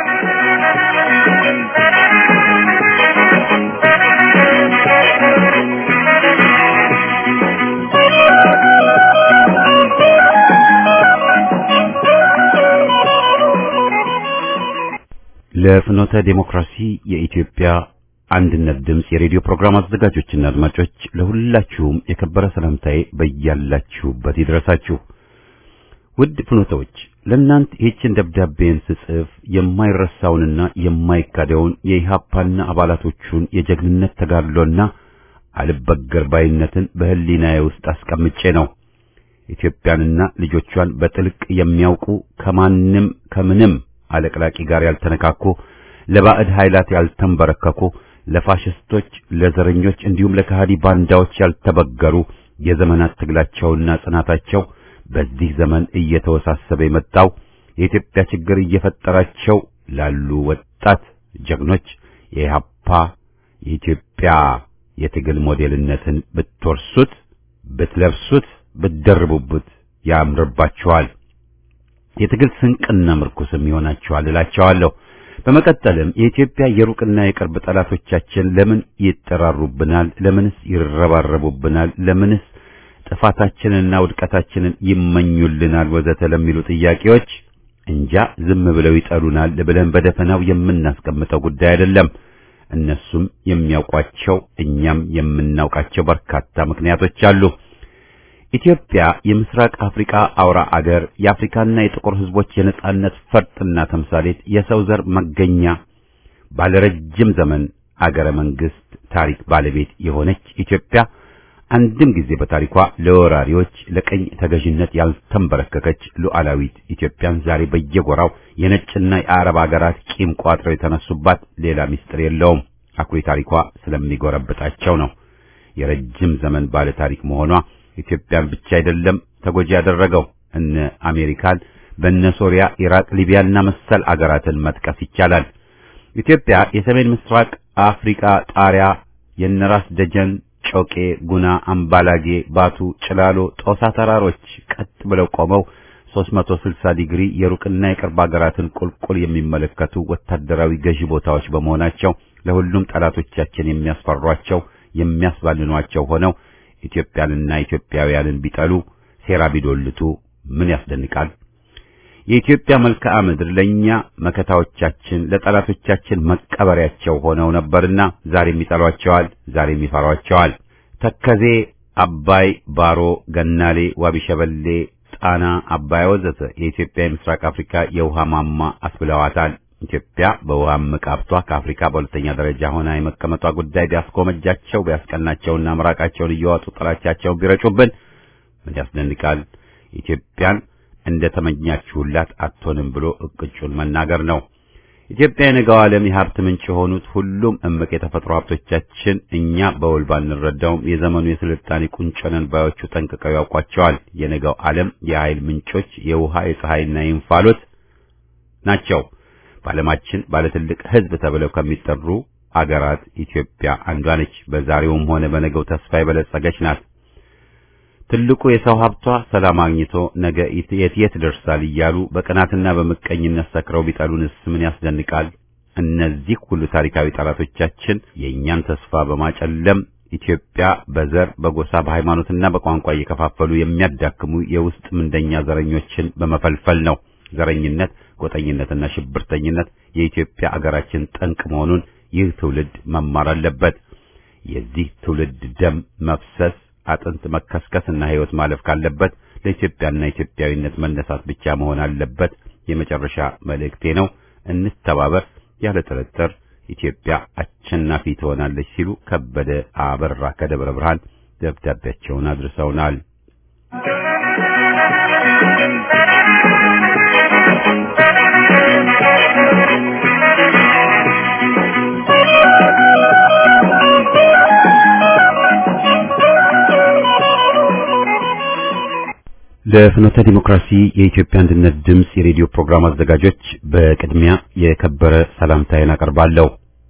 [SPEAKER 1] ለፍኖተ ዴሞክራሲ የኢትዮጵያ አንድነት ድምፅ የሬዲዮ ፕሮግራም አዘጋጆችና አድማጮች ለሁላችሁም የከበረ ሰላምታዬ በያላችሁበት ይድረሳችሁ። ውድ ፍኖተዎች ለእናንተ ይህችን ደብዳቤን ስጽፍ የማይረሳውንና የማይካደውን የኢሃፓና አባላቶቹን የጀግንነት ተጋድሎና አልበገር ባይነትን በህሊናዬ ውስጥ አስቀምጬ ነው። ኢትዮጵያንና ልጆቿን በጥልቅ የሚያውቁ ከማንም ከምንም አለቅላቂ ጋር ያልተነካኩ ለባዕድ ኃይላት ያልተንበረከኩ ለፋሽስቶች፣ ለዘረኞች እንዲሁም ለከሃዲ ባንዳዎች ያልተበገሩ የዘመናት ትግላቸውና ጽናታቸው በዚህ ዘመን እየተወሳሰበ የመጣው የኢትዮጵያ ችግር እየፈጠራቸው ላሉ ወጣት ጀግኖች የኢህአፓ የኢትዮጵያ የትግል ሞዴልነትን ብትወርሱት፣ ብትለብሱት፣ ብትደርቡበት ያምርባችኋል። የትግል ስንቅና ምርኩስም ይሆናችኋል እላቸዋለሁ። በመቀጠልም የኢትዮጵያ የሩቅና የቅርብ ጠላቶቻችን ለምን ይጠራሩብናል? ለምንስ ይረባረቡብናል? ለምንስ ጥፋታችንንና ውድቀታችንን ይመኙልናል? ወዘተ ለሚሉ ጥያቄዎች እንጃ ዝም ብለው ይጠሉናል ብለን በደፈናው የምናስቀምጠው ጉዳይ አይደለም። እነሱም የሚያውቋቸው እኛም የምናውቃቸው በርካታ ምክንያቶች አሉ። ኢትዮጵያ የምስራቅ አፍሪካ አውራ አገር የአፍሪካና የጥቁር ሕዝቦች የነጻነት ፈርጥና ተምሳሌት የሰው ዘር መገኛ ባለረጅም ዘመን አገረ መንግስት ታሪክ ባለቤት የሆነች ኢትዮጵያ አንድም ጊዜ በታሪኳ ለወራሪዎች ለቀኝ ተገዥነት ያልተንበረከከች ሉዓላዊት ኢትዮጵያን ዛሬ በየጎራው የነጭና የአረብ አገራት ቂም ቋጥረው የተነሱባት ሌላ ምስጢር የለውም። አኩሪ ታሪኳ ስለሚጎረብጣቸው ነው። የረጅም ዘመን ባለ ታሪክ መሆኗ ኢትዮጵያን ብቻ አይደለም ተጎጂ ያደረገው እነ አሜሪካን በእነ ሶሪያ፣ ኢራቅ፣ ሊቢያና መሰል አገራትን መጥቀስ ይቻላል። ኢትዮጵያ የሰሜን ምስራቅ አፍሪካ ጣሪያ የነራስ ደጀን፣ ጮቄ፣ ጉና፣ አምባላጌ፣ ባቱ፣ ጭላሎ፣ ጦሳ ተራሮች ቀጥ ብለው ቆመው 360 ዲግሪ የሩቅና የቅርብ አገራትን ቁልቁል የሚመለከቱ ወታደራዊ ገዢ ቦታዎች በመሆናቸው ለሁሉም ጠላቶቻችን የሚያስፈሯቸው የሚያስባልኗቸው ሆነው ኢትዮጵያንና ኢትዮጵያውያንን ቢጠሉ ሴራ ቢዶልቱ ምን ያስደንቃል? የኢትዮጵያ መልክዓ ምድር ለኛ መከታዎቻችን፣ ለጠላቶቻችን መቀበሪያቸው ሆነው ነበርና ዛሬም ይጠሏቸዋል፣ ዛሬም ይፈሯቸዋል። ተከዜ፣ አባይ፣ ባሮ፣ ገናሌ፣ ዋቢ ሸበሌ፣ ጣና፣ አባይ ወዘተ የኢትዮጵያ የምስራቅ አፍሪካ የውሃ ማማ አስብለዋታል። ኢትዮጵያ በውሃ መቃብቷ ከአፍሪካ በሁለተኛ ደረጃ ሆና የመቀመጧ ጉዳይ ቢያስጎመጃቸው ቢያስቀናቸውና ምራቃቸውን እየዋጡ ጥላቻቸውን ቢረጩብን ምን ያስደንቃል? ኢትዮጵያን እንደ ተመኛችሁላት አትሆንም ብሎ እቅጩን መናገር ነው። ኢትዮጵያ የነገው ዓለም የሀብት ምንጭ የሆኑት ሁሉም እምቅ የተፈጥሮ ሀብቶቻችን እኛ በውል ባንረዳውም የዘመኑ የስልጣኔ ቁንጮ ነን ባዮቹ ጠንቅቀው ያውቋቸዋል። የነገው ዓለም የኃይል ምንጮች የውሃ የፀሐይና የእንፋሎት ናቸው። በዓለማችን ባለትልቅ ሕዝብ ተብለው ከሚጠሩ አገራት ኢትዮጵያ አንዷ ነች። በዛሬውም ሆነ በነገው ተስፋ የበለጸገች ናት። ትልቁ የሰው ሀብቷ ሰላም አግኝቶ ነገ የት የት ደርሳል እያሉ በቅናትና በምቀኝነት ሰክረው ቢጠሉንስ ምን ያስደንቃል? እነዚህ ሁሉ ታሪካዊ ጠላቶቻችን የእኛን ተስፋ በማጨለም ኢትዮጵያ በዘር በጎሳ በሃይማኖትና በቋንቋ እየከፋፈሉ የሚያዳክሙ የውስጥ ምንደኛ ዘረኞችን በመፈልፈል ነው። ዘረኝነት፣ ጎጠኝነትና ሽብርተኝነት የኢትዮጵያ አገራችን ጠንቅ መሆኑን ይህ ትውልድ መማር አለበት። የዚህ ትውልድ ደም መፍሰስ አጥንት መከስከስና ሕይወት ማለፍ ካለበት ለኢትዮጵያና ኢትዮጵያዊነት መነሳት ብቻ መሆን አለበት። የመጨረሻ መልእክቴ ነው። እንተባበር። ያለ ጥርጥር ኢትዮጵያ አሸናፊ ትሆናለች ሲሉ ከበደ አበራ ከደብረ ብርሃን ደብዳቤያቸውን አድርሰውናል። ለፍኖተ ዲሞክራሲ የኢትዮጵያ አንድነት ድምፅ የሬዲዮ ፕሮግራም አዘጋጆች በቅድሚያ የከበረ ሰላምታዬን አቀርባለሁ።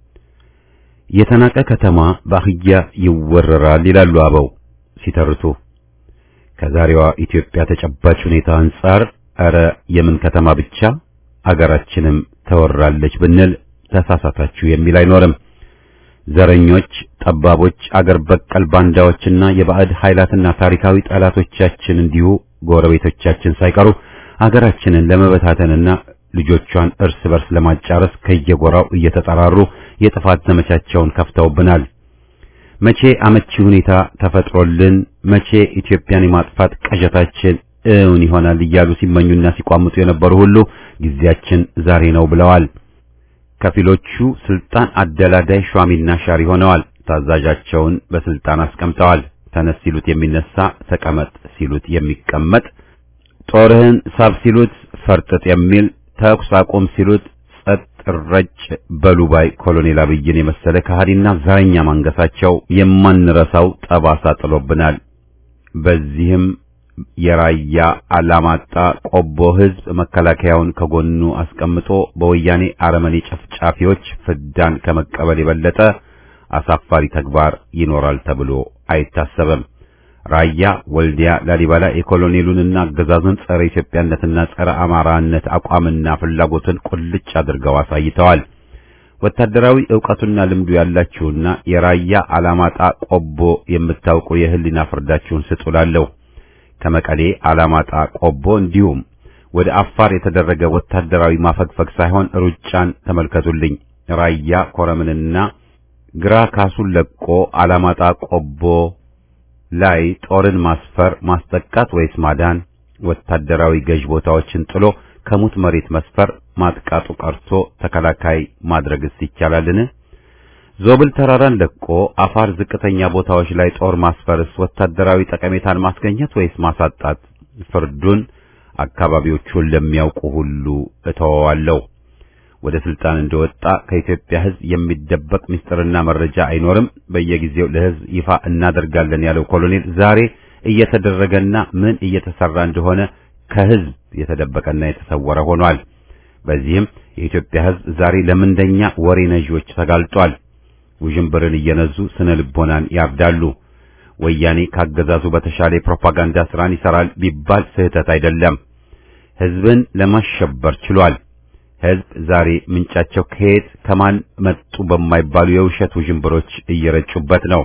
[SPEAKER 1] የተናቀ ከተማ በአህያ ይወረራል ይላሉ አበው ሲተርቱ። ከዛሬዋ ኢትዮጵያ ተጨባጭ ሁኔታ አንጻር ኧረ የምን ከተማ ብቻ አገራችንም ተወራለች ብንል ተሳሳታችሁ የሚል አይኖርም። ዘረኞች፣ ጠባቦች፣ አገር በቀል ባንዳዎችና የባዕድ ኃይላትና ታሪካዊ ጠላቶቻችን እንዲሁ ጎረቤቶቻችን ሳይቀሩ አገራችንን ለመበታተንና ልጆቿን እርስ በርስ ለማጫረስ ከየጎራው እየተጠራሩ የጥፋት ዘመቻቸውን ከፍተውብናል። መቼ አመቺ ሁኔታ ተፈጥሮልን መቼ ኢትዮጵያን የማጥፋት ቀዠታችን እውን ይሆናል እያሉ ሲመኙና ሲቋምጡ የነበሩ ሁሉ ጊዜያችን ዛሬ ነው ብለዋል። ከፊሎቹ ስልጣን አደላዳይ ሿሚና ሻሪ ሆነዋል። ታዛዣቸውን በስልጣን አስቀምጠዋል። ተነስ ሲሉት የሚነሳ፣ ተቀመጥ ሲሉት የሚቀመጥ፣ ጦርህን ሳብ ሲሉት ፈርጥጥ የሚል፣ ተኩስ አቁም ሲሉት ጸጥ ረጭ በሉባይ ኮሎኔል አብይን የመሰለ ከሃዲና ዘረኛ ማንገሳቸው የማንረሳው ጠባሳ ጥሎብናል። በዚህም የራያ አላማጣ ቆቦ ህዝብ መከላከያውን ከጎኑ አስቀምጦ በወያኔ አረመኔ ጨፍጫፊዎች ፍዳን ከመቀበል የበለጠ አሳፋሪ ተግባር ይኖራል ተብሎ አይታሰብም። ራያ፣ ወልዲያ፣ ላሊበላ የኮሎኔሉንና አገዛዙን ጸረ ኢትዮጵያነትና ጸረ አማራነት አቋምና ፍላጎትን ቁልጭ አድርገው አሳይተዋል። ወታደራዊ ዕውቀቱና ልምዱ ያላችሁና የራያ አላማጣ ቆቦ የምታውቁ የህሊና ፍርዳችሁን ስጡላለሁ። ከመቀሌ አላማጣ ቆቦ እንዲሁም ወደ አፋር የተደረገ ወታደራዊ ማፈግፈግ ሳይሆን ሩጫን ተመልከቱልኝ። ራያ ኮረምንና ግራ ካሱን ለቆ አላማጣ ቆቦ ላይ ጦርን ማስፈር ማስጠቃት ወይስ ማዳን? ወታደራዊ ገዥ ቦታዎችን ጥሎ ከሙት መሬት መስፈር ማጥቃቱ ቀርቶ ተከላካይ ማድረግስ ይቻላልን? ዞብል ተራራን ለቆ አፋር ዝቅተኛ ቦታዎች ላይ ጦር ማስፈርስ ወታደራዊ ጠቀሜታን ማስገኘት ወይስ ማሳጣት? ፍርዱን አካባቢዎቹን ለሚያውቁ ሁሉ እተወዋለሁ። ወደ ስልጣን እንደወጣ ከኢትዮጵያ ሕዝብ የሚደበቅ ምስጢርና መረጃ አይኖርም፣ በየጊዜው ለሕዝብ ይፋ እናደርጋለን ያለው ኮሎኔል ዛሬ እየተደረገና ምን እየተሰራ እንደሆነ ከሕዝብ የተደበቀና የተሰወረ ሆኗል። በዚህም የኢትዮጵያ ሕዝብ ዛሬ ለምንደኛ ወሬ ነዢዎች ተጋልጧል። ውዥንብርን እየነዙ ስነ ልቦናን ያርዳሉ። ወያኔ ካገዛዙ በተሻለ የፕሮፓጋንዳ ስራን ይሰራል ቢባል ስህተት አይደለም። ሕዝብን ለማሸበር ችሏል። ሕዝብ ዛሬ ምንጫቸው ከየት ከማን መጡ በማይባሉ የውሸት ውዥንብሮች እየረጩበት ነው።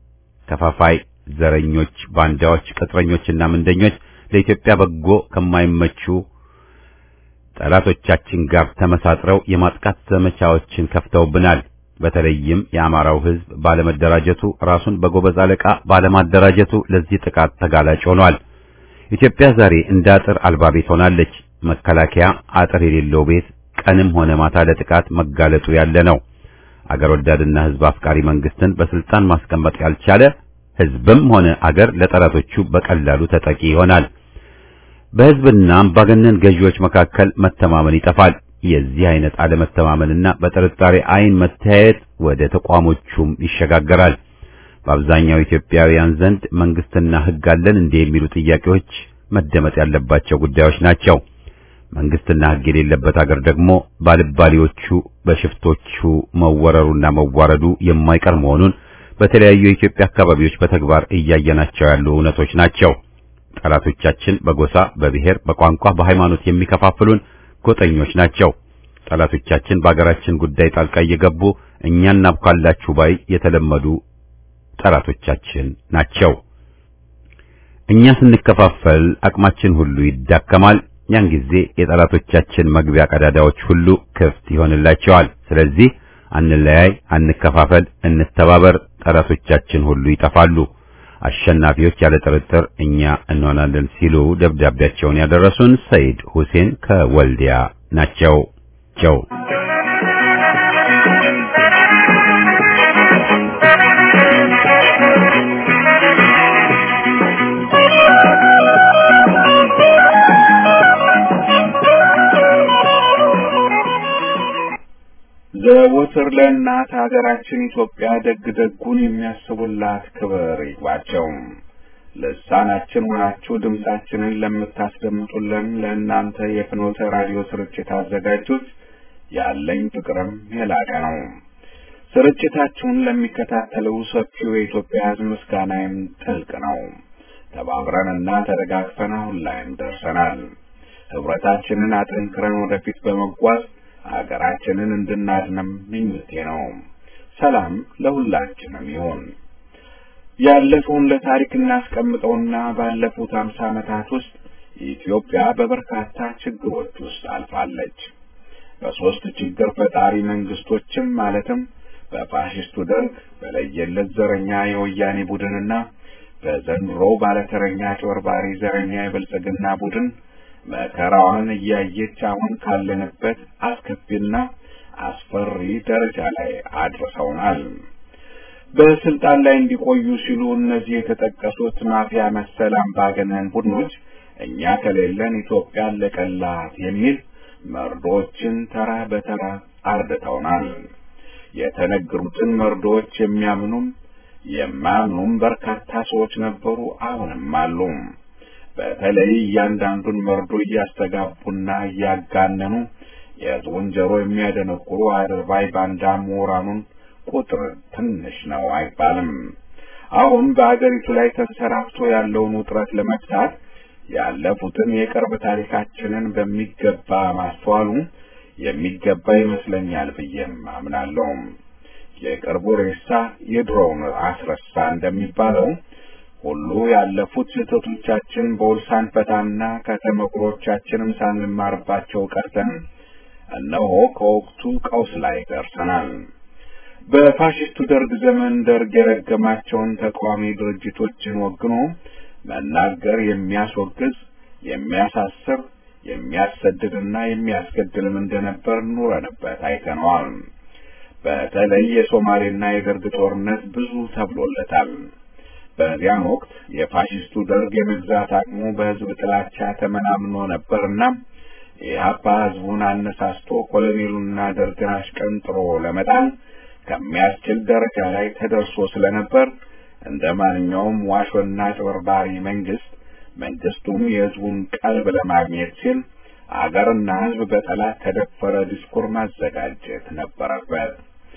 [SPEAKER 1] ከፋፋይ ዘረኞች፣ ባንዳዎች፣ ቅጥረኞችና ምንደኞች ለኢትዮጵያ በጎ ከማይመቹ ጠላቶቻችን ጋር ተመሳጥረው የማጥቃት ዘመቻዎችን ከፍተውብናል። በተለይም የአማራው ሕዝብ ባለመደራጀቱ ራሱን በጎበዝ አለቃ ባለማደራጀቱ ለዚህ ጥቃት ተጋላጭ ሆኗል። ኢትዮጵያ ዛሬ እንደ አጥር አልባ ቤት ሆናለች። መከላከያ አጥር የሌለው ቤት ቀንም ሆነ ማታ ለጥቃት መጋለጡ ያለ ነው። አገር ወዳድና ሕዝብ አፍቃሪ መንግስትን በስልጣን ማስቀመጥ ያልቻለ ሕዝብም ሆነ አገር ለጠላቶቹ በቀላሉ ተጠቂ ይሆናል። በሕዝብና አምባገነን ገዢዎች መካከል መተማመን ይጠፋል። የዚህ አይነት አለመተማመንና በጥርጣሬ አይን መተያየት ወደ ተቋሞቹም ይሸጋገራል። በአብዛኛው ኢትዮጵያውያን ዘንድ መንግስትና ሕግ አለን እንዴ የሚሉ ጥያቄዎች መደመጥ ያለባቸው ጉዳዮች ናቸው። መንግስትና ሕግ የሌለበት አገር ደግሞ ባልባሌዎቹ በሽፍቶቹ መወረሩና መዋረዱ የማይቀር መሆኑን በተለያዩ የኢትዮጵያ አካባቢዎች በተግባር እያየናቸው ያሉ እውነቶች ናቸው። ጠላቶቻችን በጎሳ፣ በብሔር፣ በቋንቋ፣ በሃይማኖት የሚከፋፍሉን ጎጠኞች ናቸው። ጠላቶቻችን በአገራችን ጉዳይ ጣልቃ እየገቡ እኛን እናብካላችሁ ባይ የተለመዱ ጠላቶቻችን ናቸው። እኛ ስንከፋፈል አቅማችን ሁሉ ይዳከማል። ያን ጊዜ የጠላቶቻችን መግቢያ ቀዳዳዎች ሁሉ ክፍት ይሆንላቸዋል። ስለዚህ አንለያይ፣ አንከፋፈል፣ እንተባበር። ጠላቶቻችን ሁሉ ይጠፋሉ። አሸናፊዎች ያለ ጥርጥር እኛ እንሆናለን ሲሉ ደብዳቤያቸውን ያደረሱን ሰይድ ሁሴን ከወልዲያ ናቸው። ቸው
[SPEAKER 6] ዘወትር ለእናት ሀገራችን ኢትዮጵያ ደግ ደጉን የሚያስቡላት ክብር ይግባቸው። ልሳናችን ሆናችሁ ድምጻችንን ለምታስደምጡልን ለእናንተ የፍኖተ ራዲዮ ስርጭት አዘጋጆች ያለኝ ፍቅርም የላቀ ነው። ስርጭታችሁን ለሚከታተለው ሰፊው የኢትዮጵያ ሕዝብ ምስጋናዬም ጥልቅ ነው። ተባብረንና ተደጋግፈን አሁን ላይም ደርሰናል። ህብረታችንን አጠንክረን ወደፊት በመጓዝ ሀገራችንን እንድናድንም ምኞቴ ነው። ሰላም ለሁላችንም ይሁን። ያለፈውን ለታሪክ እናስቀምጠውና ባለፉት አምሳ ዓመታት ውስጥ ኢትዮጵያ በበርካታ ችግሮች ውስጥ አልፋለች። በሦስት ችግር ፈጣሪ መንግስቶችም ማለትም በፋሽስቱ ደርግ፣ በለየለት ዘረኛ የወያኔ ቡድንና በዘንድሮ ባለተረኛ ጨወርባሪ ዘረኛ የብልጽግና ቡድን መከራዋን እያየች አሁን ካለንበት አስከፊና አስፈሪ ደረጃ ላይ አድርሰውናል። በስልጣን ላይ እንዲቆዩ ሲሉ እነዚህ የተጠቀሱት ማፊያ መሰል አምባገነን ቡድኖች እኛ ከሌለን ኢትዮጵያ አለቀላት የሚል መርዶችን ተራ በተራ አርድተውናል። የተነገሩትን መርዶዎች የሚያምኑም የማያምኑም በርካታ ሰዎች ነበሩ፣ አሁንም አሉ። በተለይ እያንዳንዱን መርዶ እያስተጋቡና እያጋነኑ የሕዝቡን ጆሮ የሚያደነቁሩ አድርባይ ባንዳ ምሁራኑን ቁጥር ትንሽ ነው አይባልም። አሁን በአገሪቱ ላይ ተንሰራፍቶ ያለውን ውጥረት ለመፍታት ያለፉትን የቅርብ ታሪካችንን በሚገባ ማስተዋሉ የሚገባ ይመስለኛል ብዬም አምናለሁ። የቅርቡ ሬሳ የድሮውን አስረሳ እንደሚባለው ሁሉ ያለፉት ስህተቶቻችን በውል ሳንፈታና ከተመክሮቻችንም ሳንማርባቸው ቀርተን እነሆ ከወቅቱ ቀውስ ላይ ደርሰናል። በፋሽስቱ ደርግ ዘመን ደርግ የረገማቸውን ተቃዋሚ ድርጅቶችን ወግኖ መናገር የሚያስወግዝ፣ የሚያሳስር፣ የሚያሰድድና የሚያስገድልም እንደነበር ኑረንበት አይተነዋል። በተለይ የሶማሌና የደርግ ጦርነት ብዙ ተብሎለታል። በዚያን ወቅት የፋሽስቱ ደርግ የመግዛት አቅሙ በሕዝብ ጥላቻ ተመናምኖ ነበርና ኢህአፓ ሕዝቡን አነሳስቶ ኮሎኔሉንና ደርግን አሽቀንጥሮ ለመጣል ከሚያስችል ደረጃ ላይ ተደርሶ ስለነበር እንደ ማንኛውም ዋሾና ጭበርባሪ መንግስት መንግስቱም የሕዝቡን ቀልብ ለማግኘት ሲል አገርና ሕዝብ በጠላት ተደፈረ ዲስኩር ማዘጋጀት ነበረበት።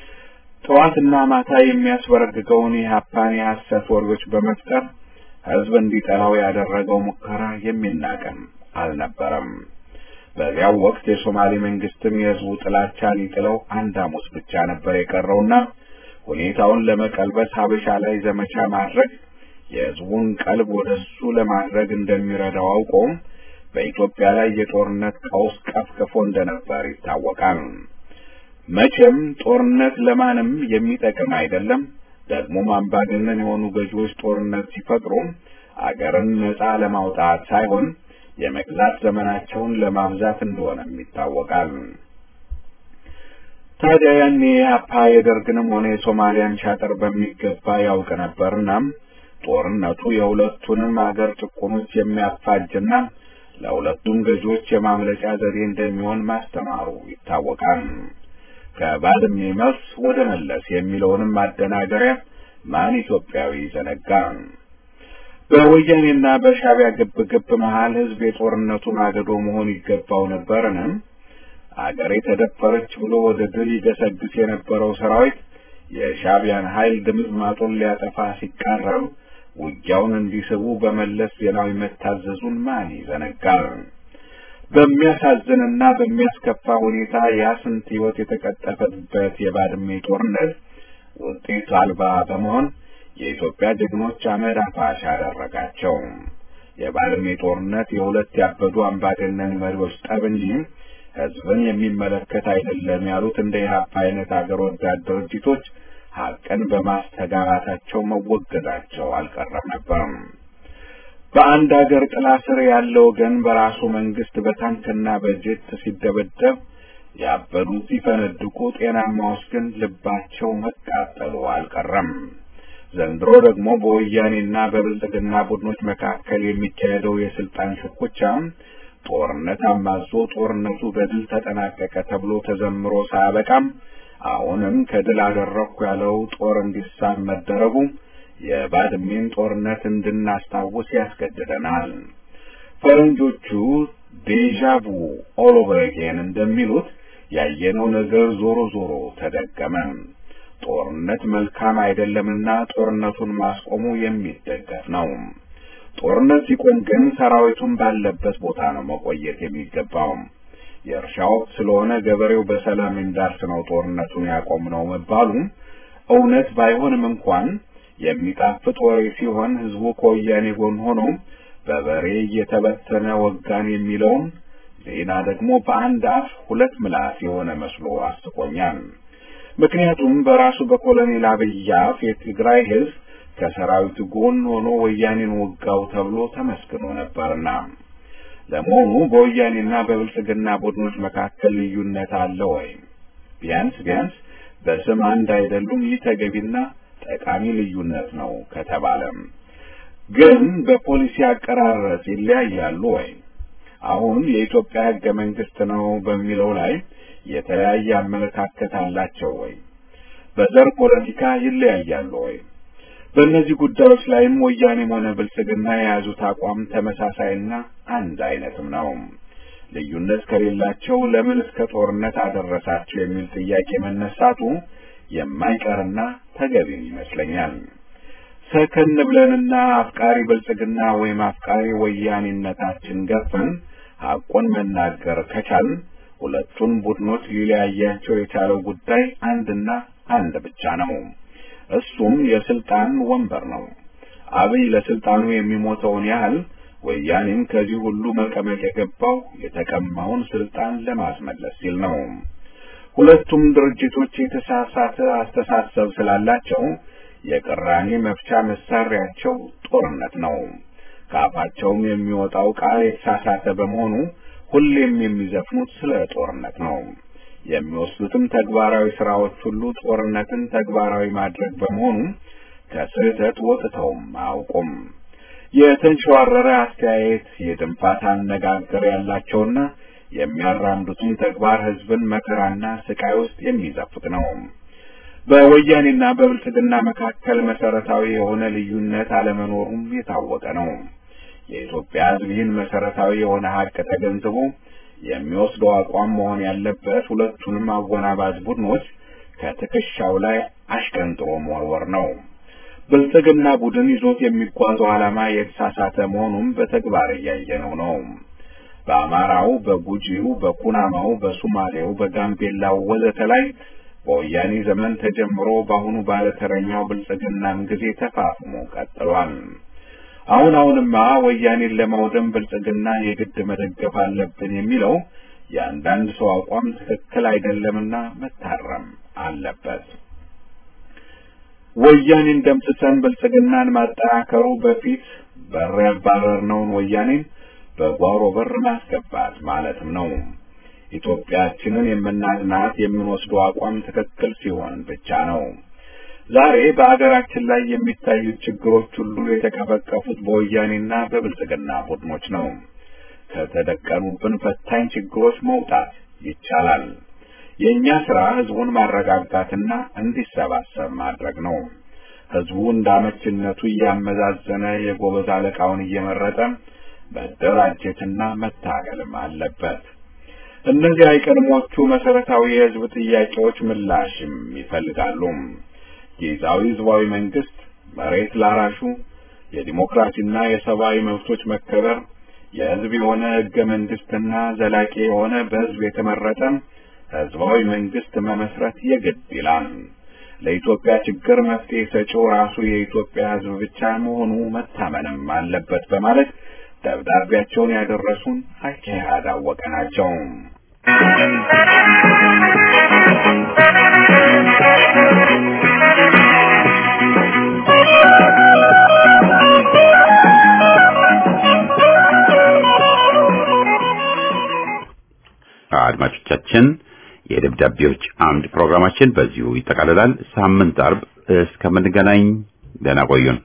[SPEAKER 6] ጠዋትና ማታ የሚያስበረግገውን የሀፓን የሐሰት ወሬዎች በመፍጠር ሕዝብ እንዲጠላው ያደረገው ሙከራ የሚናቅም አልነበረም። በዚያው ወቅት የሶማሌ መንግስትም የሕዝቡ ጥላቻ ሊጥለው አንድ ሐሙስ ብቻ ነበር የቀረውና ሁኔታውን ለመቀልበስ ሀበሻ ላይ ዘመቻ ማድረግ የሕዝቡን ቀልብ ወደ እሱ ለማድረግ እንደሚረዳው አውቆም በኢትዮጵያ ላይ የጦርነት ቀውስ ቀፍቅፎ እንደነበር ይታወቃል። መቼም ጦርነት ለማንም የሚጠቅም አይደለም። ደግሞም አምባገነን የሆኑ ገዢዎች ጦርነት ሲፈጥሩ አገርን ነጻ ለማውጣት ሳይሆን የመግዛት ዘመናቸውን ለማብዛት እንደሆነም ይታወቃል። ታዲያ ያኔ አፓ የደርግንም ሆነ የሶማሊያን ሻጥር በሚገባ ያውቅ ነበርና ጦርነቱ የሁለቱንም አገር ጭቁኖች የሚያፋጅና ለሁለቱም ገዢዎች የማምለጫ ዘዴ እንደሚሆን ማስተማሩ ይታወቃል። ከባድሜ መልስ ወደ መለስ የሚለውንም ማደናገሪያ ማን ኢትዮጵያዊ ዘነጋ? በወያኔና በሻዕቢያ ግብግብ መሃል ህዝብ የጦርነቱ ማገዶ መሆን ይገባው ነበርን? አገሬ ተደፈረች ብሎ ወደ ድል ይገሰግስ የነበረው ሰራዊት የሻዕቢያን ኃይል ድምጥማጡን ሊያጠፋ ሲቃረብ ውጊያውን እንዲስቡ በመለስ ዜናዊ መታዘዙን ማን ይዘነጋል? በሚያሳዝንና በሚያስከፋ ሁኔታ ያ ስንት ህይወት የተቀጠፈበት የባድሜ ጦርነት ውጤት አልባ በመሆን የኢትዮጵያ ጀግኖች አመድ አፋሽ አደረጋቸው። የባድሜ ጦርነት የሁለት ያበዱ አምባገነን መሪዎች ጠብ እንጂ ህዝብን የሚመለከት አይደለም ያሉት እንደ ኢህአፓ አይነት አገር ወዳድ ድርጅቶች ሀቅን በማስተጋባታቸው መወገዳቸው አልቀረም ነበርም። በአንድ አገር ጥላ ስር ያለ ወገን በራሱ መንግስት በታንክና በጀት ሲደበደብ ያበዱት ሲፈነድቁ፣ ጤናማዎች ግን ልባቸው መቃጠሉ አልቀረም። ዘንድሮ ደግሞ በወያኔና በብልጽግና ቡድኖች መካከል የሚካሄደው የስልጣን ሽኩቻ ጦርነት አማዞ ጦርነቱ በድል ተጠናቀቀ ተብሎ ተዘምሮ ሳያበቃም አሁንም ከድል አደረኩ ያለው ጦር እንዲሳብ መደረጉ የባድሜን ጦርነት እንድናስታውስ ያስገድደናል። ፈረንጆቹ ዴዣቡ ኦል ኦቨር አጌን እንደሚሉት ያየነው ነገር ዞሮ ዞሮ ተደገመ። ጦርነት መልካም አይደለምና ጦርነቱን ማስቆሙ የሚደገፍ ነው። ጦርነት ሲቆም ግን ሰራዊቱን ባለበት ቦታ ነው መቆየት የሚገባው። የእርሻ ወቅት ስለሆነ ገበሬው በሰላም እንዳርስ ነው ጦርነቱን ያቆም ነው መባሉ እውነት ባይሆንም እንኳን የሚጣፍጥ ወሬ ሲሆን ህዝቡ ከወያኔ ጎን ሆኖ በበሬ እየተበተነ ወጋን የሚለውን ዜና ደግሞ በአንድ አፍ ሁለት ምላስ የሆነ መስሎ አስቆኛል። ምክንያቱም በራሱ በኮሎኔል አብይ አፍ የትግራይ ህዝብ ከሰራዊቱ ጎን ሆኖ ወያኔን ወጋው ተብሎ ተመስግኖ ነበርና። ለመሆኑ በወያኔና በብልጽግና ቡድኖች መካከል ልዩነት አለ ወይ? ቢያንስ ቢያንስ በስም አንድ አይደሉም። ይህ ተገቢና ጠቃሚ ልዩነት ነው ከተባለም ግን በፖሊሲ አቀራረጽ ይለያያሉ ወይ? አሁን የኢትዮጵያ ህገ መንግስት ነው በሚለው ላይ የተለያየ አመለካከት አላቸው ወይ? በዘር ፖለቲካ ይለያያሉ ወይ? በእነዚህ ጉዳዮች ላይም ወያኔም ሆነ ብልጽግና የያዙት አቋም ተመሳሳይና አንድ አይነትም ነው። ልዩነት ከሌላቸው ለምን እስከ ጦርነት አደረሳቸው የሚል ጥያቄ መነሳቱ የማይቀርና ተገቢም ይመስለኛል። ሰከን ብለንና አፍቃሪ ብልጽግና ወይም አፍቃሪ ወያኔነታችን ገፈን ሐቁን መናገር ከቻል ሁለቱን ቡድኖች ሊለያያቸው የቻለው ጉዳይ አንድና አንድ ብቻ ነው። እሱም የስልጣን ወንበር ነው። አብይ ለስልጣኑ የሚሞተውን ያህል ወያኔም ከዚህ ሁሉ መቀመቅ የገባው የተቀማውን ስልጣን ለማስመለስ ሲል ነው። ሁለቱም ድርጅቶች የተሳሳተ አስተሳሰብ ስላላቸው የቅራኔ መፍቻ መሳሪያቸው ጦርነት ነው። ከአፋቸውም የሚወጣው ቃል የተሳሳተ በመሆኑ ሁሌም የሚዘፍኑት ስለ ጦርነት ነው። የሚወስዱትም ተግባራዊ ስራዎች ሁሉ ጦርነትን ተግባራዊ ማድረግ በመሆኑ ከስህተት ወጥተውም አያውቁም። የተንሸዋረረ አስተያየት፣ የድንፋታ አነጋገር ያላቸውና የሚያራምዱትን ተግባር ህዝብን መከራና ስቃይ ውስጥ የሚዘፍቅ ነው። በወያኔና በብልጽግና መካከል መሰረታዊ የሆነ ልዩነት አለመኖሩም የታወቀ ነው። የኢትዮጵያ ህዝብ ይህን መሰረታዊ የሆነ ሀቅ ተገንዝቦ የሚወስደው አቋም መሆን ያለበት ሁለቱንም አወናባጅ ቡድኖች ከትከሻው ላይ አሽቀንጥሮ መወርወር ነው። ብልጽግና ቡድን ይዞት የሚጓዘው ዓላማ የተሳሳተ መሆኑን በተግባር እያየነው ነው። በአማራው፣ በጉጂው፣ በኩናማው፣ በሱማሌው፣ በጋምቤላው ወዘተ ላይ በወያኔ ዘመን ተጀምሮ በአሁኑ ባለተረኛው ብልጽግናም ጊዜ ተፋፍሞ ቀጥሏል። አሁን አሁንማ ወያኔን ለማውደም ብልጽግና የግድ መደገፍ አለብን የሚለው የአንዳንድ ሰው አቋም ትክክል አይደለምና መታረም አለበት። ወያኔን ደምስሰን ብልጽግናን ማጠናከሩ በፊት በር ያባረርነውን ወያኔን በጓሮ በር ማስገባት ማለትም ነው። ኢትዮጵያችንን የምናድናት የምንወስደው አቋም ትክክል ሲሆን ብቻ ነው። ዛሬ በአገራችን ላይ የሚታዩት ችግሮች ሁሉ የተቀበቀፉት በወያኔና በብልጽግና ቡድኖች ነው። ከተደቀኑብን ፈታኝ ችግሮች መውጣት ይቻላል። የእኛ ስራ ህዝቡን ማረጋጋትና እንዲሰባሰብ ማድረግ ነው። ህዝቡ እንዳመችነቱ እያመዛዘነ የጎበዝ አለቃውን እየመረጠ መደራጀትና መታገልም አለበት። እነዚህ አይቀድሞቹ መሰረታዊ የህዝብ ጥያቄዎች ምላሽም ይፈልጋሉ። ጊዜያዊ ህዝባዊ መንግስት፣ መሬት ላራሹ፣ የዲሞክራሲና የሰብአዊ መብቶች መከበር፣ የህዝብ የሆነ ህገ መንግስትና ዘላቂ የሆነ በህዝብ የተመረጠ ህዝባዊ መንግስት መመስረት የግድ ይላል። ለኢትዮጵያ ችግር መፍትሄ ሰጪው ራሱ የኢትዮጵያ ህዝብ ብቻ መሆኑ መታመንም አለበት በማለት ደብዳቤያቸውን ያደረሱን አካሄድ አወቀ ናቸው።
[SPEAKER 1] አድማጮቻችን የደብዳቤዎች አምድ ፕሮግራማችን በዚሁ ይጠቃልላል። ሳምንት አርብ እስከምንገናኝ ደህና ቆዩን።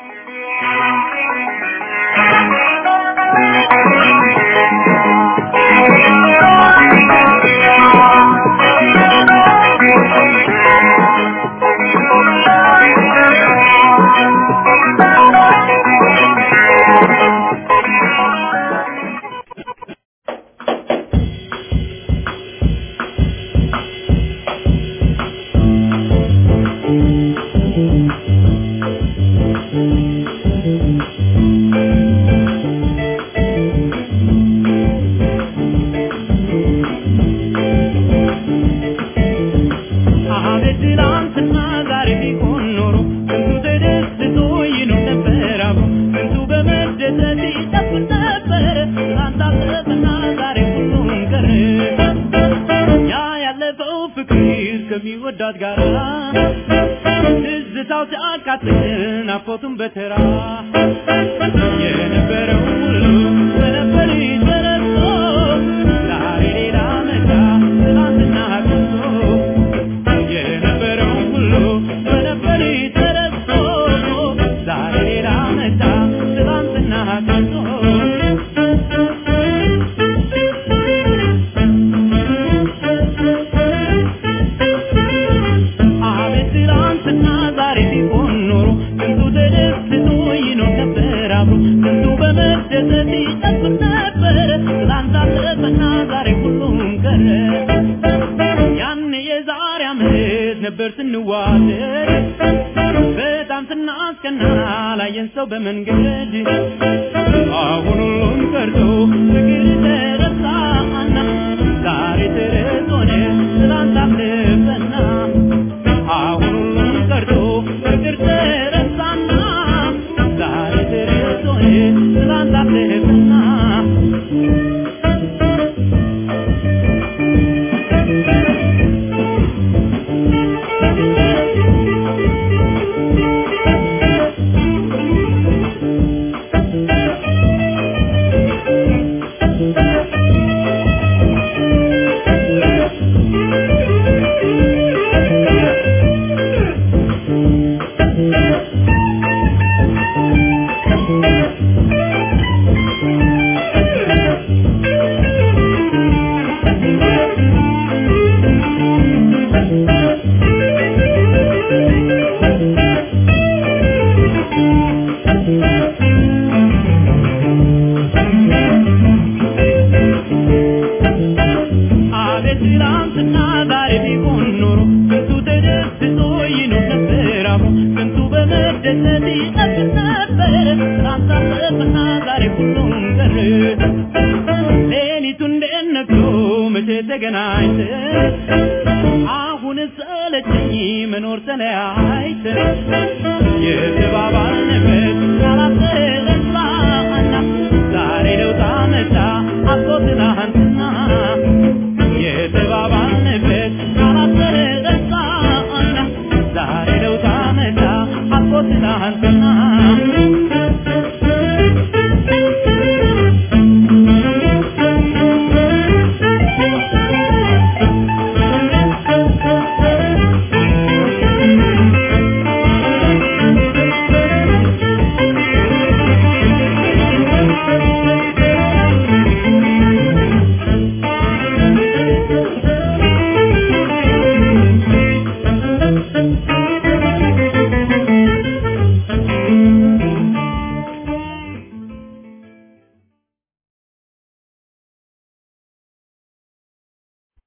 [SPEAKER 3] አቤት ትላንትና ዛሬ ቢሆን ኖሮ ስንቱ ተደስቶ ይኖር ነበር አብሮ ስንቱ በመደሰት ይጨፍር ነበር ትላንት አለፈና ዛሬ ሁሉም ቀረ ያ ያለፈው ፍቅር ከሚወዳት ጋር ትዝታው ሲያቃጥል ናፍቆቱን በተራ የነበረው ሁሉ በነበር ተረስቶ ዛሬ ሌላ መጣ ትላንትና ቀርቶ የነበረው ሁሉ በነበር ተረስቶ ዛሬ ሌላ መጣ ትላንትና ቀርቶ አቤት ትላንትና ዛሬ ቢሆን ኖሮ ስንቱ ተደስቶ ይኖር ነበር አብሮ ስንቱ በመደሰት ይጨፍር ነበር ትላንት አለፈና ዛሬ ሁሉም ቀረ ያኔ የዛሬ ዓመት ነበር ስንዋደድ በጣም ስናስቀና ላየን ሰው በመንገድ አሁን ሁሉም ቀርቶ ፍቅር ተረሳና ዛሬ ተረት ሆነ ትላንት አለፈና አሁን ሁሉም ቀርቶ ፍቅር ተረሳና ዛሬ ተረት ሆነ ትላንት አለፈና አቤት ትላንትና ዛሬ ቢሆን ኖሮ ስንቱ ተደስቶ ይኖር ነበር አብሮ ስንቱ በመደሰት ይጠብቅ ነበር ትላንት አለፈና ዛሬ ሁሉም ቀረ ሌሊቱ እንዴት ነግቶ መቼ ተገናኝተን አሁን ሰለቸኝ መኖር ተለያይተን የተባባልንበት ያላሰለን ትላንትና የተባባልንበት ቃላት ተረሳና ዛሬ ለውጥ አመጣ አልፎ ትላንትና